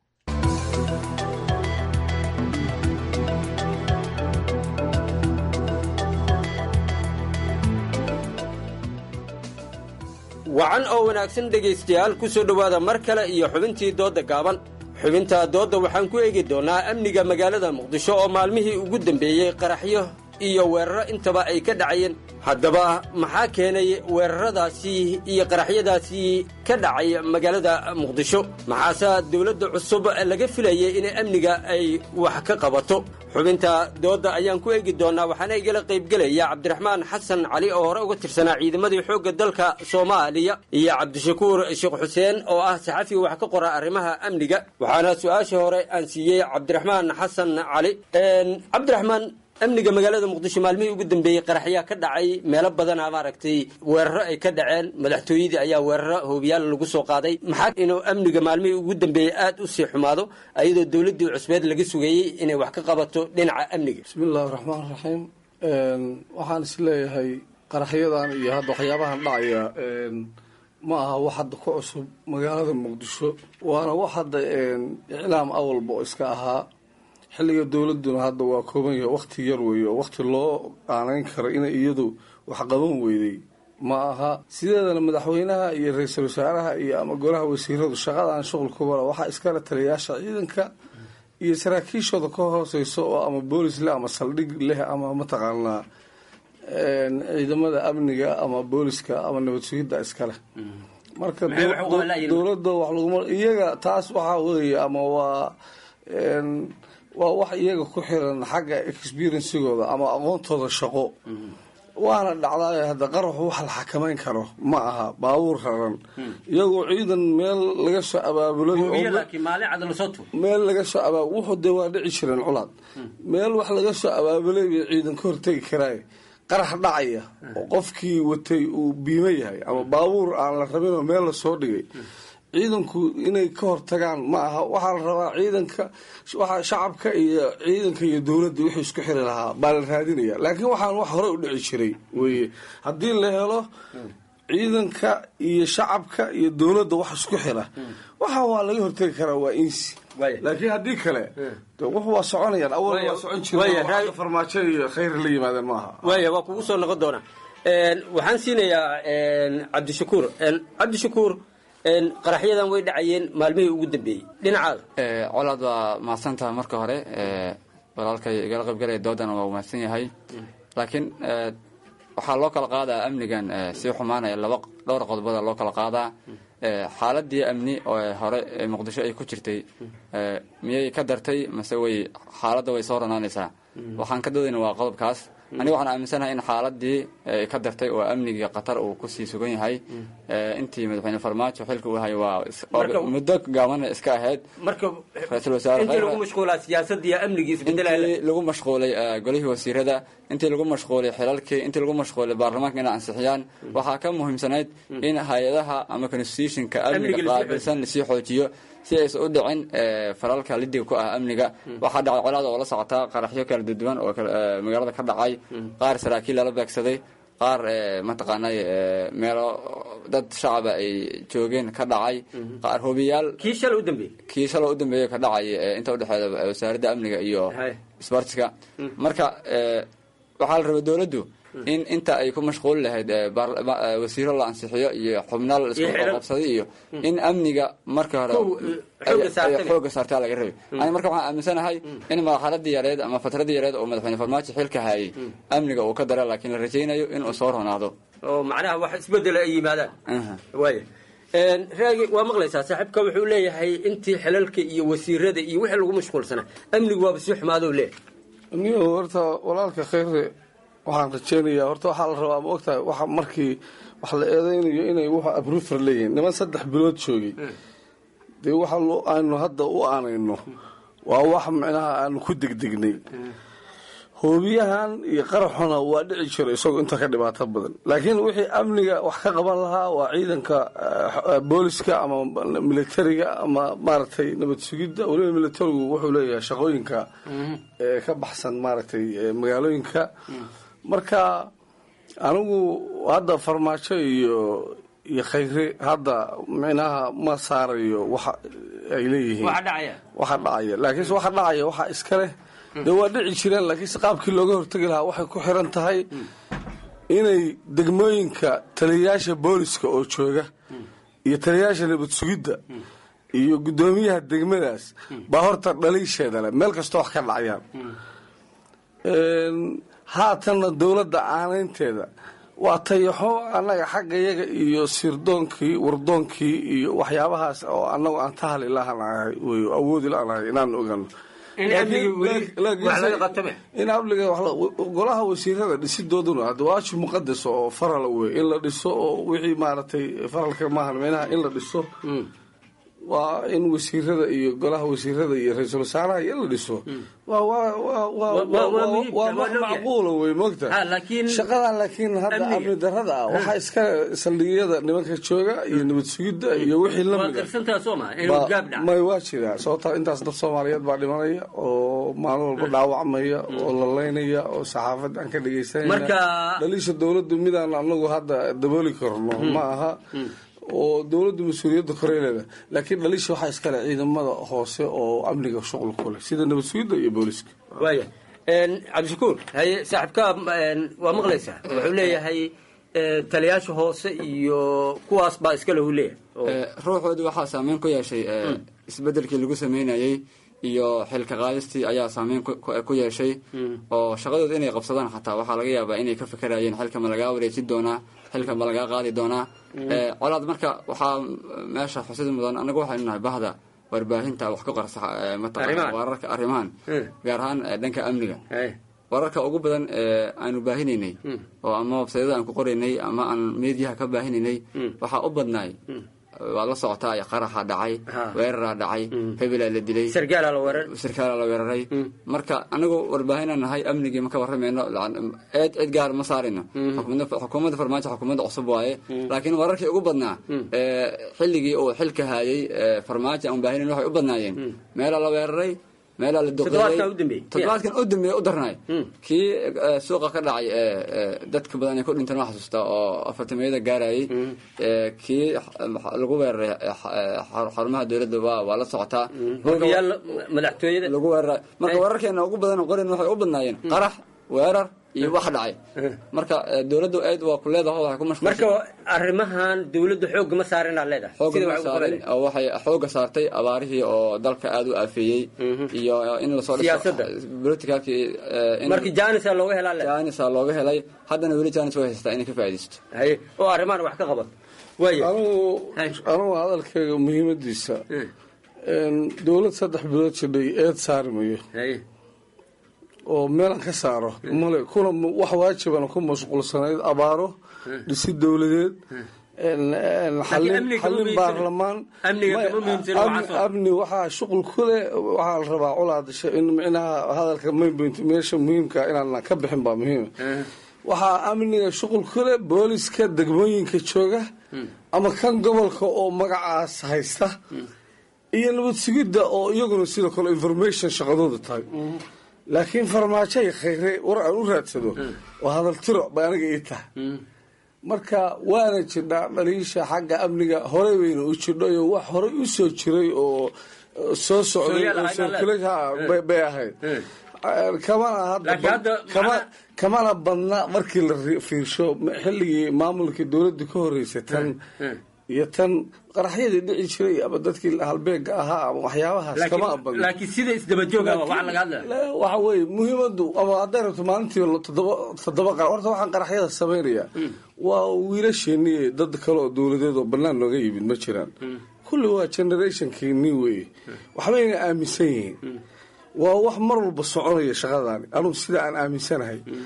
wacan oo wanaagsan dhegaystayaal ku soo dhowaada mar kale iyo xubintii doodda gaaban xubinta doodda waxaan ku eegi doonnaa amniga magaalada muqdisho oo maalmihii ugu dambeeyey qaraxyo iyo weeraro intaba ay ka dhacayeen haddaba maxaa keenay weeraradaasi iyo qaraxyadaasi ka dhacay magaalada muqdisho maxaase dawladda cusub laga filayay in amniga ay wax ka qabato xubinta doodda ayaan ku eegi doonnaa waxaana igala qaybgelaya cabdiraxmaan xasan cali oo hore uga tirsanaa ciidamadii xoogga dalka soomaaliya iyo cabdishakuur sheekh xuseen oo ah saxafi wax ka qora arrimaha amniga waxaana su-aashii hore aan siiyey cabdiraxmaan xasan cali cabdiraxmaan amniga magaalada muqdisho maalmihii ugu dambeeyey qaraxyaa ka dhacay meelo badana maaragtay weeraro ay ka dhaceen madaxtooyadii ayaa weeraro hoobiyaal lagu soo qaaday maxaa inuu amniga maalmihii ugu dambeeyey aad u sii xumaado ayadoo dowladdii cusbeed laga sugayey inay wax ka qabato dhinaca amniga bismillahi raxmaan raxiim waxaan is leeyahay qaraxyadan iyo hadda waxyaabahan dhacaya ma aha wax hadda ku cusub magaalada muqdisho waana wax hadda iclaam awalba oo iska ahaa xilliga dowladuna hadda waa kooban yahay wakti yar weeye oo wakti loo qaanayn karo inay iyadu wax qaban weyday ma aha sideedana madaxweynaha iyo ra-iisul wasaaraha iyo ama golaha wasiiradu shaqadan shuqulkubala waxaa iskala taliyaasha ciidanka iyo saraakiishooda ka hooseyso oo ama boolis leh ama saldhig leh ama mataqaanaa ciidamada amniga ama booliska ama nabad sugidda iskaleh marka dowladda wax laguma iyaga taas waxaa weeye ama waa waa wax iyaga ku xiran xagga experiencigooda ama aqoontooda shaqo waana dhacdaa hadda qaraxu wax la xakamayn karo ma aha baabuur raran iyagoo ciidan meel laga soo abaabulay meel laga soo abaab wuxuu dee waa dhici jireen culaad meel wax laga soo abaabulay bay ciidan ka hortegi karaaye qarax dhacaya oo qofkii watay uu biimo yahay ama baabuur aan la rabinoo meel lasoo dhigay ciidanku inay ka hortagaan ma aha waxaa la rabaa ciidanka waxa shacabka iyo ciidanka iyo dowladda wixii isku xiri lahaa baa la raadinaya laakiin waxaan wax hore u dhici jiray weye haddii la helo ciidanka iyo shacabka iyo dowladda wax isku xira waxa waa laga hortegi karaa waa insi laakiin haddii kale wuxu waa soconayaan awal waa socon jira farmaajo iyo khayr la yimaadeen maaha waaya waa kugu soo noqon doonaa waxaan siinayaa cabdishakuur cabdishakuur qaraxyadan way dhacayeen maalmihii ugu dambeeyey dhinacaada colaad waa mahadsantaha marka hore walaalkay igala qaybgalaya doodana waa mahadsan yahay laakiin waxaa loo kala qaadaa amnigan sii xumaanaya laba dhowr qodobada loo kala qaadaa xaaladii amni oo hore muqdisho ay ku jirtay miyay ka dartay mase way xaaladda way soo ranaanaysaa waxaan ka doodayna waa qodobkaas aniga waxaan aaminsanahay in xaaladii ka dartay oo amnigii qatar uu kusii sugan yahay intii madaxweyne farmaajo xilka uu hayay waa muddo gaabana iska ahayd ra-iisul wasaareintii lagu mashquulay golihii wasiirada intii lagu mashquulay xilalkii intii lagu mashquulay baarlamaanka inay ansixiyaan waxaa ka muhiimsanayd in hay-adaha ama constitutionka amniga qaabilsan lasii xoojiyo si aysan u dhicin falalka lidiga ku ah amniga waxaa dhacay colaada oo la socotaa qaraxyo kala duduwan oo magaalada ka dhacay qaar saraakiil lala beegsaday qaar mataqaanay meelo dad shacaba ay joogeen ka dhacay qaar hobiyaal kii shala u dambeeyey kii shala u dambeeyey ka dhacay inta udhexeeda wasaaradda amniga iyo sbartiska marka waxaa la rabay dowladdu in inta ay ku mashquuli lahayd wasiiro la ansixiyo iyo xubnaal isku qabsaday iyo in amniga marka hore xooga saartaa laga rabay ani marka waxaan aaminsanahay in marxaladii yareed ama fatradii yareed oo madaxweyne farmaajo xilka hayay amniga uu ka dara laakiin la rajaynayo inuu soo ronaado oo macnaha wax isbedela ay yimaadaan waaya raagi waa maqlaysaa saaxiibka wuxuu leeyahay intii xilalka iyo wasiirada iyo wixii lagu mashquulsanaa amnigu waaba sii xumaado leeyahay amnigu horta walaalka khayre waxaan rajeynayaa horta waxaa la rabaa ma ogtahay waxa markii wax la eedeynayo inay wuxu abrufer leeyihiin niman saddex bilood joogay dee waxa aynu hadda u aanayno waa wax micnaha aanu ku degdegnay hoobiyahan iyo qaraxuna waa dhici jiro isagoo inta ka dhibaato badan laakiin wixii amniga wax ka qaban lahaa waa ciidanka booliska ama militariga ama maaragtay nabad sugidda weliba militarigu wuxuu leeyahay shaqooyinka ka baxsan maaragtay magaalooyinka marka anigu hadda farmaajo iyo iyo khayre hadda micnaha ma saarayo waxa ay leeyihiin waxa dhacaya laakiinse waxa dhacaya waxa iska leh dee waa dhici jireen laakiinse qaabkii looga hortegi lahaa waxay ku xiran tahay inay degmooyinka taliyayaasha booliska oo jooga iyo taliyayaasha nabad sugidda iyo guddoomiyaha degmadaas baa horta dhaliisheeda leh meel kastoo wax ka dhacayaan haatanna dowladda aanaynteeda waa tayaxo annaga xagga yaga iyo sirdoonkii wardoonkii iyo waxyaabahaas oo annagu aan tahali lahanahay wey awoodi lahanahay inaan ogano in abliga golaha wasiirada dhisidooduna hadda waajib muqadas oo faral wey in la dhiso oo wixii maaragtay faralka maahan meynaha in la dhiso waa in wasiirada iyo golaha wasiirada iyo ra-iisul wasaaraha iyo in la dhiso waa wax macquula wey mogta shaqadan laakiin hadda amni darada ah waxaa iska saldhigyada nimanka jooga iyo nabad sugidda iyo wixii lamidmay waa jiraa sababtaa intaas dad soomaaliyeed baa dhimanaya oo maalin walba dhaawacmaya oo lalaynaya oo saxaafad aan ka dhegeysanayna dhaliisha dowladdu midaan anagu hadda dabooli karno ma aha oo dowladdu mas-uuliyadda koreeleeda laakiin dhaliisha waxaa iskale ciidamada hoose oo amniga shuqul ku leh sida nabad sugidda iyo booliska waaya cabdishakuur haye saaxiibkaa waa maqlaysaa wuxuu leeyahay taliyaasha hoose iyo kuwaas baa iskale uu leeyahay ruuxoodii waxaa saameyn ku yeeshay isbedelkii lagu sameynayey iyo xilka qaadistii ayaa saameyn ku yeeshay oo shaqadooda inay qabsadaan xataa waxaa laga yaabaa inay ka fekerayeen xilka ma lagaa wareejin doonaa xilka ma lagaa qaadi doonaa colaad marka waxaa meesha xusid mudan anagu waxaynu nahay bahda warbaahinta wax ka qorsa mataqana wararka arrimahan gaar ahaan dhanka amniga wararka ugu badan ee aanu baahinaynay oo ama websayada aan ku qoraynay ama aan mediyaha ka baahinaynay waxaa u badnaay waad la socotaa qaraxa dhacay weeraraa dhacay hebelaa la dilay sarkaala la weeraray marka anagu warbaahinaan nahay amnigii ma ka warramayno eed cid gaar ma saarayno xukuumadda farmaajo xukuumadda cusub waaye laakiin wararkii ugu badnaa xilligii uu xilka haayay farmaajo aan baahinayn waxay u badnaayeen meelaa la weeraray meelaa la duqeeyey u dambeeye u darnay kii suuqa ka dhacay dadka badan ee ku dhintan waa xasuustaa oo afartamiyada gaarayay kii lagu weeraray xarumaha dowladda waa waa la socotaa madaxtooyada lagu weeraray marka wararkeena ugu badan qorin waxay u badnaayeen qarax weerar iyo wax dhacay marka dowladdu aad waa ku leedahay waxay ku mashquulsan marka arrimahan dowladdu xoogga ma saarin aad leedahay xoogga ma saarin oo waxay xoogga saartay abaarihii oo dalka aad u aafeeyey iyo in la soo siyaasadda politicalkii markii janisa looga helaa janisa looga helay haddana weli janis way haystaa inay ka faa'iidaysto haye oo arrimahan wax ka qabato waaya anugu anugu hadalkayga muhiimadiisa dowlad saddex bilood jidhay eed saari mayo oo meelan ka saaro male kuna wax waajibana ku mashquulsanayd abaaro dhisi dowladeed xallin baarlamaan amni waxaa shuqul ku leh waxaa la rabaa colaadasha in micnaha hadalka maynpoint meesha muhiimka inaan ka bixin baa muhiima waxaa amniga shuqul ku leh booliska degmooyinka jooga ama kan gobolka oo magacaas haysta iyo nabad sugidda oo iyaguna sidoo kale information shaqadooda tahay laakiin farmaajoy khayre war aan u raadsado oo hadal tiro bay aniga ii tahay marka waana jidhaa dhaliisha xagga amniga horey weyna u jidhayo wax horey u soo jiray oo soo socday oo circulabay ahayd kamana hadda kamana badna markii la fiirsho xilligii maamulkii dowladda ka horreysay tan iyo tan qaraxyadii dhici jiray ama dadkii halbeega ahaa ama waxyaabahaas kama abadn laakiin sida isdabajooga wax laga hadlaya waxa weye muhiimadu ama hadday rabto maalintii toddoba toddoba qarax horta waxaan qaraxyada samaynaya waa wiilasheeni dad kale oo dowladeed oo bannaan nooga yimid ma jiraan kulli waa generationkii nin weye waxbayna aaminsan yihiin waa wax mar walba soconaya shaqadaani anugu sida aan aaminsanahay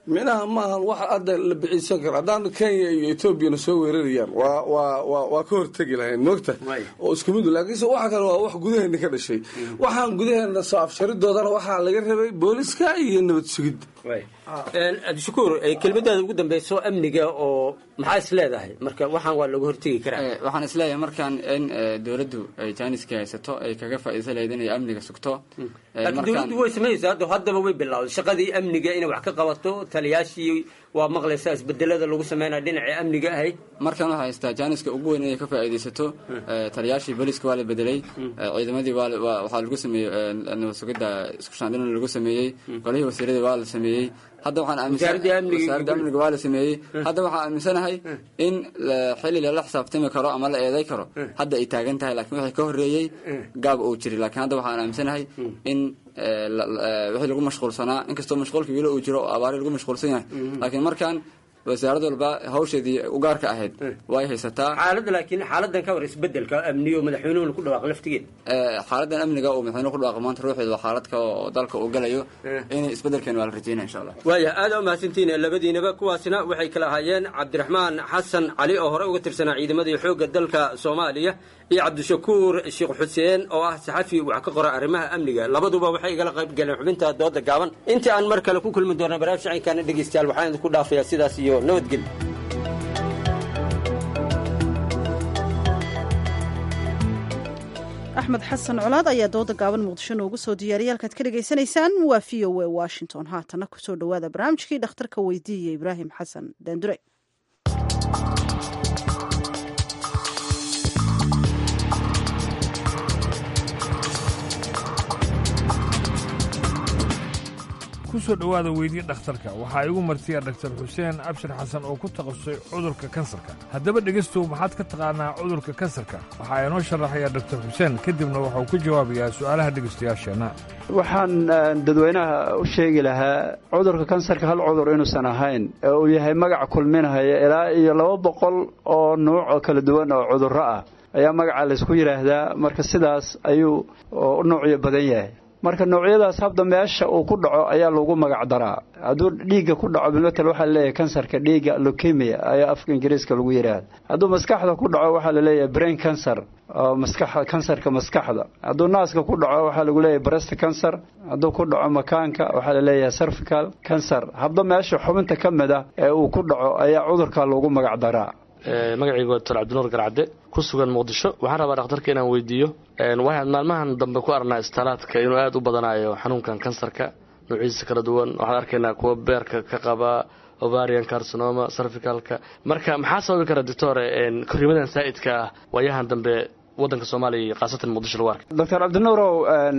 minaha maahan wax hadda la biciisan karo haddaan kenya iyo etoobiyana soo weerarayaan waa waa waa waa ka hortegi lahayn moogta oo isku mid laakiinse waxa kale waa wax gudaheena ka dhashay waxaan gudaheena soo afsharidoodana waxaa laga rabay booliska iyo nabad sugidda abdishakuur kelmadaada ugu dambeyso amniga oo maxaa is leedahay marka waxaan waa laga hortegi karaa waxaan isleeyahay markaan in dowladdu ay jaaniska haysato ay kaga faa'iidaysan lahayd inay amniga sugto laakiin dowladdu way samaynaysaa hadda haddaba way bilowday shaqadii amniga inay wax ka qabato taliyaashii waa maqlaysaa isbedelada lagu sameynaya dhinacii amniga ahayd markan waxaa haystaa jaaniska ugu weyn inay ka faa'iidaysato taliyaashii booliska waa la bedelay ciidamadii waa waxaa lagu sameeyey nabad sugidda isku shaandhina lagu sameeyey golihii wasiiradii waa la sameeyey hadda waxaan aaminsanwasaaradda amniga waa la sameeyey hadda waxaan aaminsanahay in xilli lala xisaabtami karo ama la eeday karo hadda ay taagan tahay laakiin wixii ka horreeyey gaab uu jiray laakiin hadda waxaan aaminsanahay in wixii lagu mashquulsanaa inkastoo mashquulka weli uu jiro oo abaari lagu mashquulsan yahay laakiin markaan wasaarad walba hawsheedii ugaarka ahayd way haysataa xaaladda laakiin xaaladan ka war isbedelka amniyo madaxweynuhuna ku dhawaaq laftigeed xaaladan amniga uu madaxweynuhu ku dhawaaqo maanta ruuxeed waa xaalad ka oo dalka uu galayo in isbedelkeena waa la rajeynaya insha allah waaya aada umahadsantihiin labadiinaba kuwaasina waxay kala ahaayeen cabdiraxmaan xasan cali oo hore uga tirsanaa ciidamadii xoogga dalka soomaaliya iyo cabdishakuur sheekh xuseen oo ah saxafi wax ka qora arrimaha amniga labaduba waxay igala qayb galeen xubinta dooda gaaban intii aan mar kale ku kulmi doona barnaamij shacinkaana dhegeystayaal waxaan idinku dhaafayaa sidaas iyo nabadgelyo axmed xasan colaad ayaa dooda gaaban muqdisho noogu soo diyaariyay halkaad ka dhegaysanaysaan waa v o a washington haatana kusoo dhowaada barnaamijkii dhakhtarka weydiiya ibraahim xasan daandure kusoo dhowaada weydiye dhakhtarka waxaa igu martiya dhaktar xuseen abshir xasan oo ku takhasusay cudurka kansarka haddaba dhegaystow maxaad ka taqaanaa cudurka kansarka waxaa inoo sharaxaya dhaktar xuseen kadibna waxauu ku jawaabayaa su'aalaha dhegaystayaasheenna waxaan dadweynaha u sheegi lahaa cudurka kansarka hal cudur inuusan ahayn ee uu yahay magac kulminahaya ilaa iyo laba boqol oo nuuc oo kala duwan oo cudurro ah ayaa magaca laysku yidhaahdaa marka sidaas ayuu u nuucyo badan yahay marka noocyadaas habda meesha uu ku dhaco ayaa lagu magac daraa hadduu dhiigga ku dhaco bilmatel waxaa laleeyahay kansarka dhiigga leukemia ayaa afka ingiriiska lagu yidhaahda hadduu maskaxda ku dhaco waxaa laleeyahay brain cancer oo maskaxa kansarka maskaxda hadduu naaska ku dhaco waxaa lagu leeyahay breast cancer hadduu ku dhaco makaanka waxaa laleeyahay cervical cancer habda meesha xubinta ka mid ah ee uu ku dhaco ayaa cudurka lagu magac daraa magacaygu waa doctor cabdinuur garcadde ku sugan muqdisho waxaan rabaa dhakhtarka inaan weydiiyo waxaan maalmahan dambe ku arnaa istalaadka inuu aada u badanayo xanuunkan kansarka nuuciisa kala duwan waxaan arkaynaa kuwa beerka ka qaba ovarian carcinoma cervicalka marka maxaa sababi kara doctore korriimadan saa'idka ah waayahan dambe waddanka soomaaliya iyo khaasatan muqdisho lagu arkay doctor cabdinuurow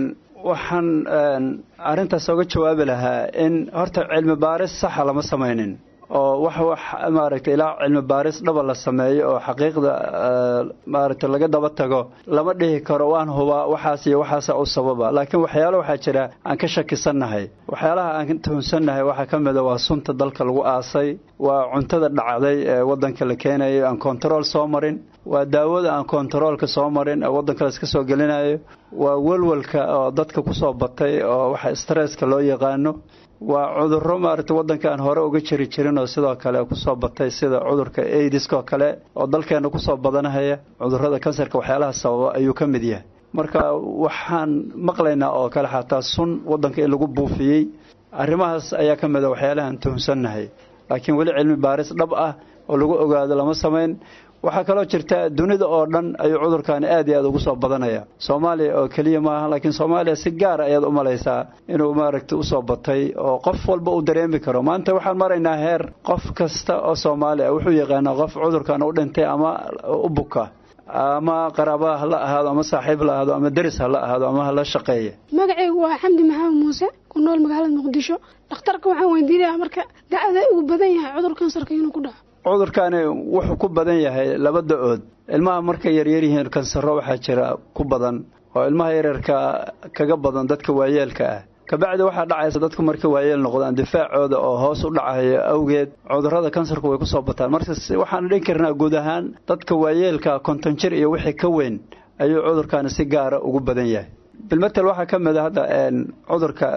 waxaan arrintaas oga jawaabi lahaa in horta cilmi baaris saxa lama samaynin oo wax wax maaragtay ilaa cilmi baaris dhaba la sameeyo oo xaqiiqda maaragtay laga daba tago lama dhihi karo waan hubaa waxaas iyo waxaasa u sababa laakiin waxyaalo waxaa jira aan ka shakisannahay waxyaalaha aan tuhunsannahay waxaa ka mid a waa sunta dalka lagu aasay waa cuntada dhacday ee waddanka la keenayo aan kontarool soo marin waa daawada aan kontaroolka soo marin ee waddanka la iska soo gelinayo waa welwelka oo dadka kusoo batay oo waxa stresska loo yaqaano waa cudurro maaragtay waddanka aan hore uga jiri jirin oo sidoo kale kusoo batay sida cudurka aidiska oo kale oo dalkeenna kusoo badanahaya cudurrada kansarka waxyaalaha sababa ayuu ka mid yahay marka waxaan maqlaynaa oo kale xataa sun waddanka in lagu buufiyey arrimahaas ayaa ka mid a waxyaalahaan tuhunsannahay laakiin weli cilmi baaris dhab ah oo lagu ogaado lama samayn waxaa kaloo jirta dunida oo dhan ayuu cudurkaani aad iyo aad ugu soo badanaya soomaaliya oo keliya maaha laakiin soomaaliya si gaara ayaad u malaysaa inuu maaragtay usoo batay oo qof walba uu dareemi karo maanta waxaan maraynaa heer qof kasta oo soomaali ah wuxuu yaqaanaa qof cudurkan u dhintay ama u buka ama qaraaba ha la ahaado ama saaxiib la ahaado ama deris ha la ahaado ama ha la shaqeeya magacaygu waa xamdi maxamed muuse ku nool magaalada muqdisho dhakhtarka waxaan weydiinayaa marka dacda ugu badan yahay cudur kansarka inuu ku dhaco cudurkaani wuxuu ku badan yahay laba da-ood ilmaha markay yaryar yihiin kansaro waxaa jira ku badan oo ilmaha yaryarka kaga badan dadka waayeelka ah kabacdi waxaa dhacaysa dadku markay waayeel noqdaan difaacooda oo hoos u dhacayo awgeed cudurrada kansarku way kusoo bataan marka waxaan dhihi karnaa guud ahaan dadka waayeelka konton jir iyo wixii ka weyn ayuu cudurkaani si gaara ugu badan yahay bilmatel waxaa ka mid a hadda cudurka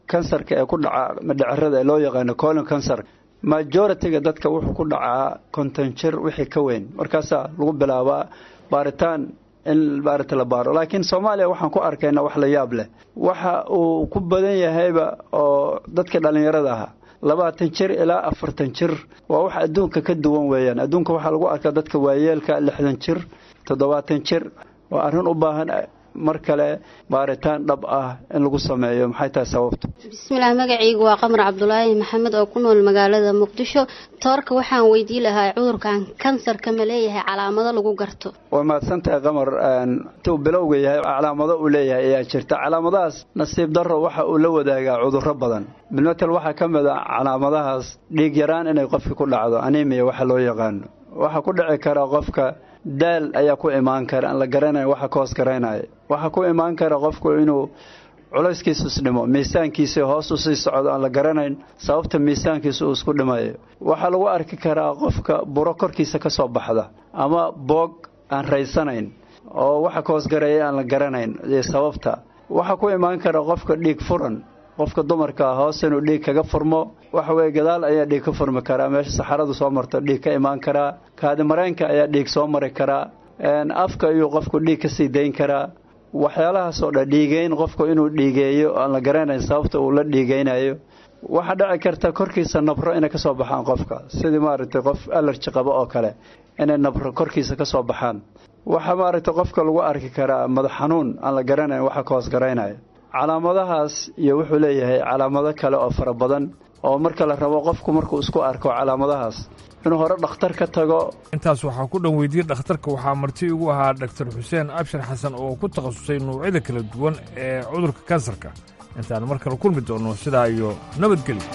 kansarka ee ku dhaca madhacerada ee loo yaqaano colon cancer majority-ga dadka wuxuu ku dhacaa konton jir wixii ka weyn markaasaa lagu bilaabaa baaritaan in maarata la baaro laakiin soomaaliya waxaan ku arkayna wax la yaab leh waxa uu ku badan yahayba oo dadka dhallinyarada aha labaatan jir ilaa afartan jir waa wax adduunka ka duwan weeyaan adduunka waxaa lagu arkaa dadka waayeelka lixdan jir toddobaatan jir waa arrin u baahan mar kale baaritaan dhab ah in lagu sameeyo maxay tahay sababtu bismillaah magacaygu waa qamar cabdulaahi maxamed oo ku nool magaalada muqdisho toorka waxaan weydii lahaa cudurkan kansarka ma leeyahay calaamado lagu garto way mahadsantahay qamar intuu bilowga yahay calaamado uu leeyahay ayaa jirta calaamadahaas nasiib darro waxa uu la wadaagaa cudurro badan bilmatel waxaa ka mid a calaamadahaas dhiig yaraan inay qofka ku dhacdo animiya waxa loo yaqaano waxaa ku dhici kara qofka daal ayaa ku imaan kara aan la garanayn waxa ka hoos garaynaya waxaa ku imaan kara qofku inuu culayskiisu isdhimo miisaankiisa hoos u sii socdo aan la garanayn sababta miisaankiisa uu isku dhimayo waxaa lagu arki karaa qofka buro korkiisa ka soo baxda ama boog aan raysanayn oo waxa ka hoosgareeya aan la garanayn iyo sababta waxaa ku imaan kara qofka dhiig furan qofka dumarka hoos inuu dhiig kaga furmo waxa weye gadaal ayaa dhiig ka furmi karaa meesha saxaradu soo marto dhiig ka imaan karaa kaadimareenka ayaa dhiig soo mari karaa afka ayuu qofku dhiig ka sii dayn karaa waxyaalahaasoo dhan dhiigeyn qofku inuu dhiigeeyo aan la garanayn sababta uu la dhiigeynayo waxaa dhici karta korkiisa nabro inay ka soo baxaan qofka sidii maaragtay qof alerji qabo oo kale inay nabro korkiisa ka soo baxaan waxaa maaragtay qofka lagu arki karaa madax xanuun aan la garanayn waxa ka hoos garaynaya calaamadahaas iyo wuxuu leeyahay calaamado kale oo fara badan oo marka la rabo qofku markuu isku arko calaamadahaas inuu hore dhakhtar ka tago intaas waxaa ku dhan weydiiyey dhakhtarka waxaa marti igu ahaa dhaktar xuseen abshir xasan oo ku takhasusay nuucyada kala duwan ee cudurka kansarka intaan mar kale kulmi doonno sidaa iyo nabadgelyo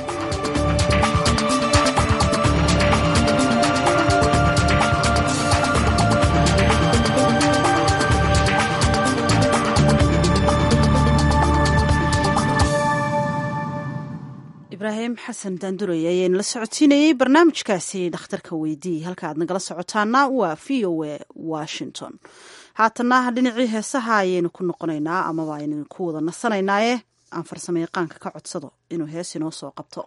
ibraahim xasan daanduray ayaynu la socodsiinayey barnaamijkaasi dhakhtarka weydii halka aad nagala socotaana waa v o a washington haatana dhinacii heesaha ayaynu ku noqonaynaa amaba aynu ku wada nasanaynaaye aan farsamo yaqaanka ka codsado inuu hees inoo soo qabto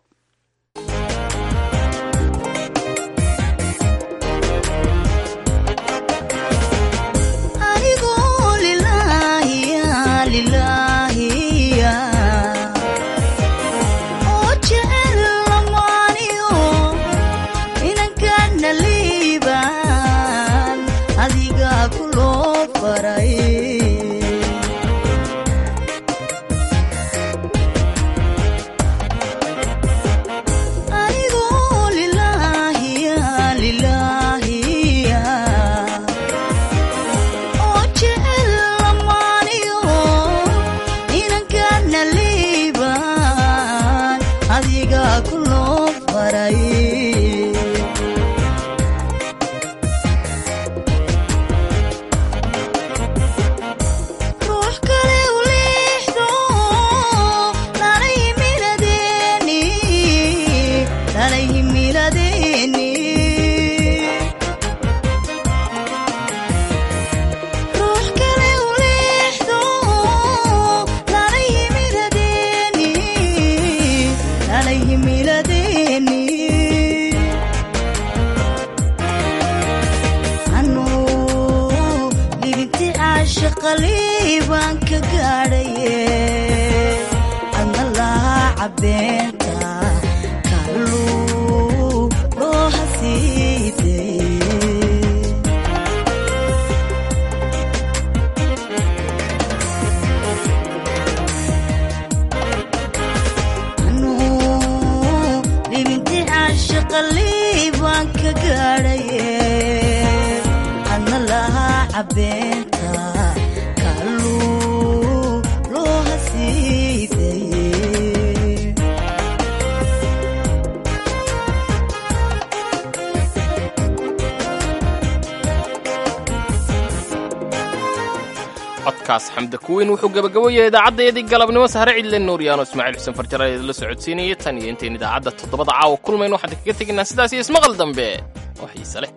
codkaas xamda kuweyn wuxuu gabagaboyahay idaacaddaeedii galabnimo sahre cidle nuuryaano ismaaciil xuseen farjara ee la socodsiinayay tan iyo intayn idaacadda toddobada caawa kulmayno waxaan kaga tegaynaa sidaas iyo ismaqal dambe oo xiise leh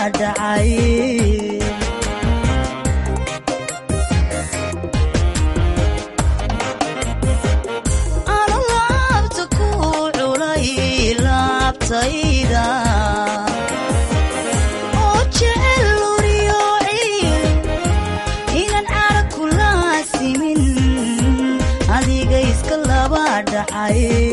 dhacay anu laabta ku culay laabtayda oo jecel luriyo ciil inaan cara kula simin adiga iska laba dhacay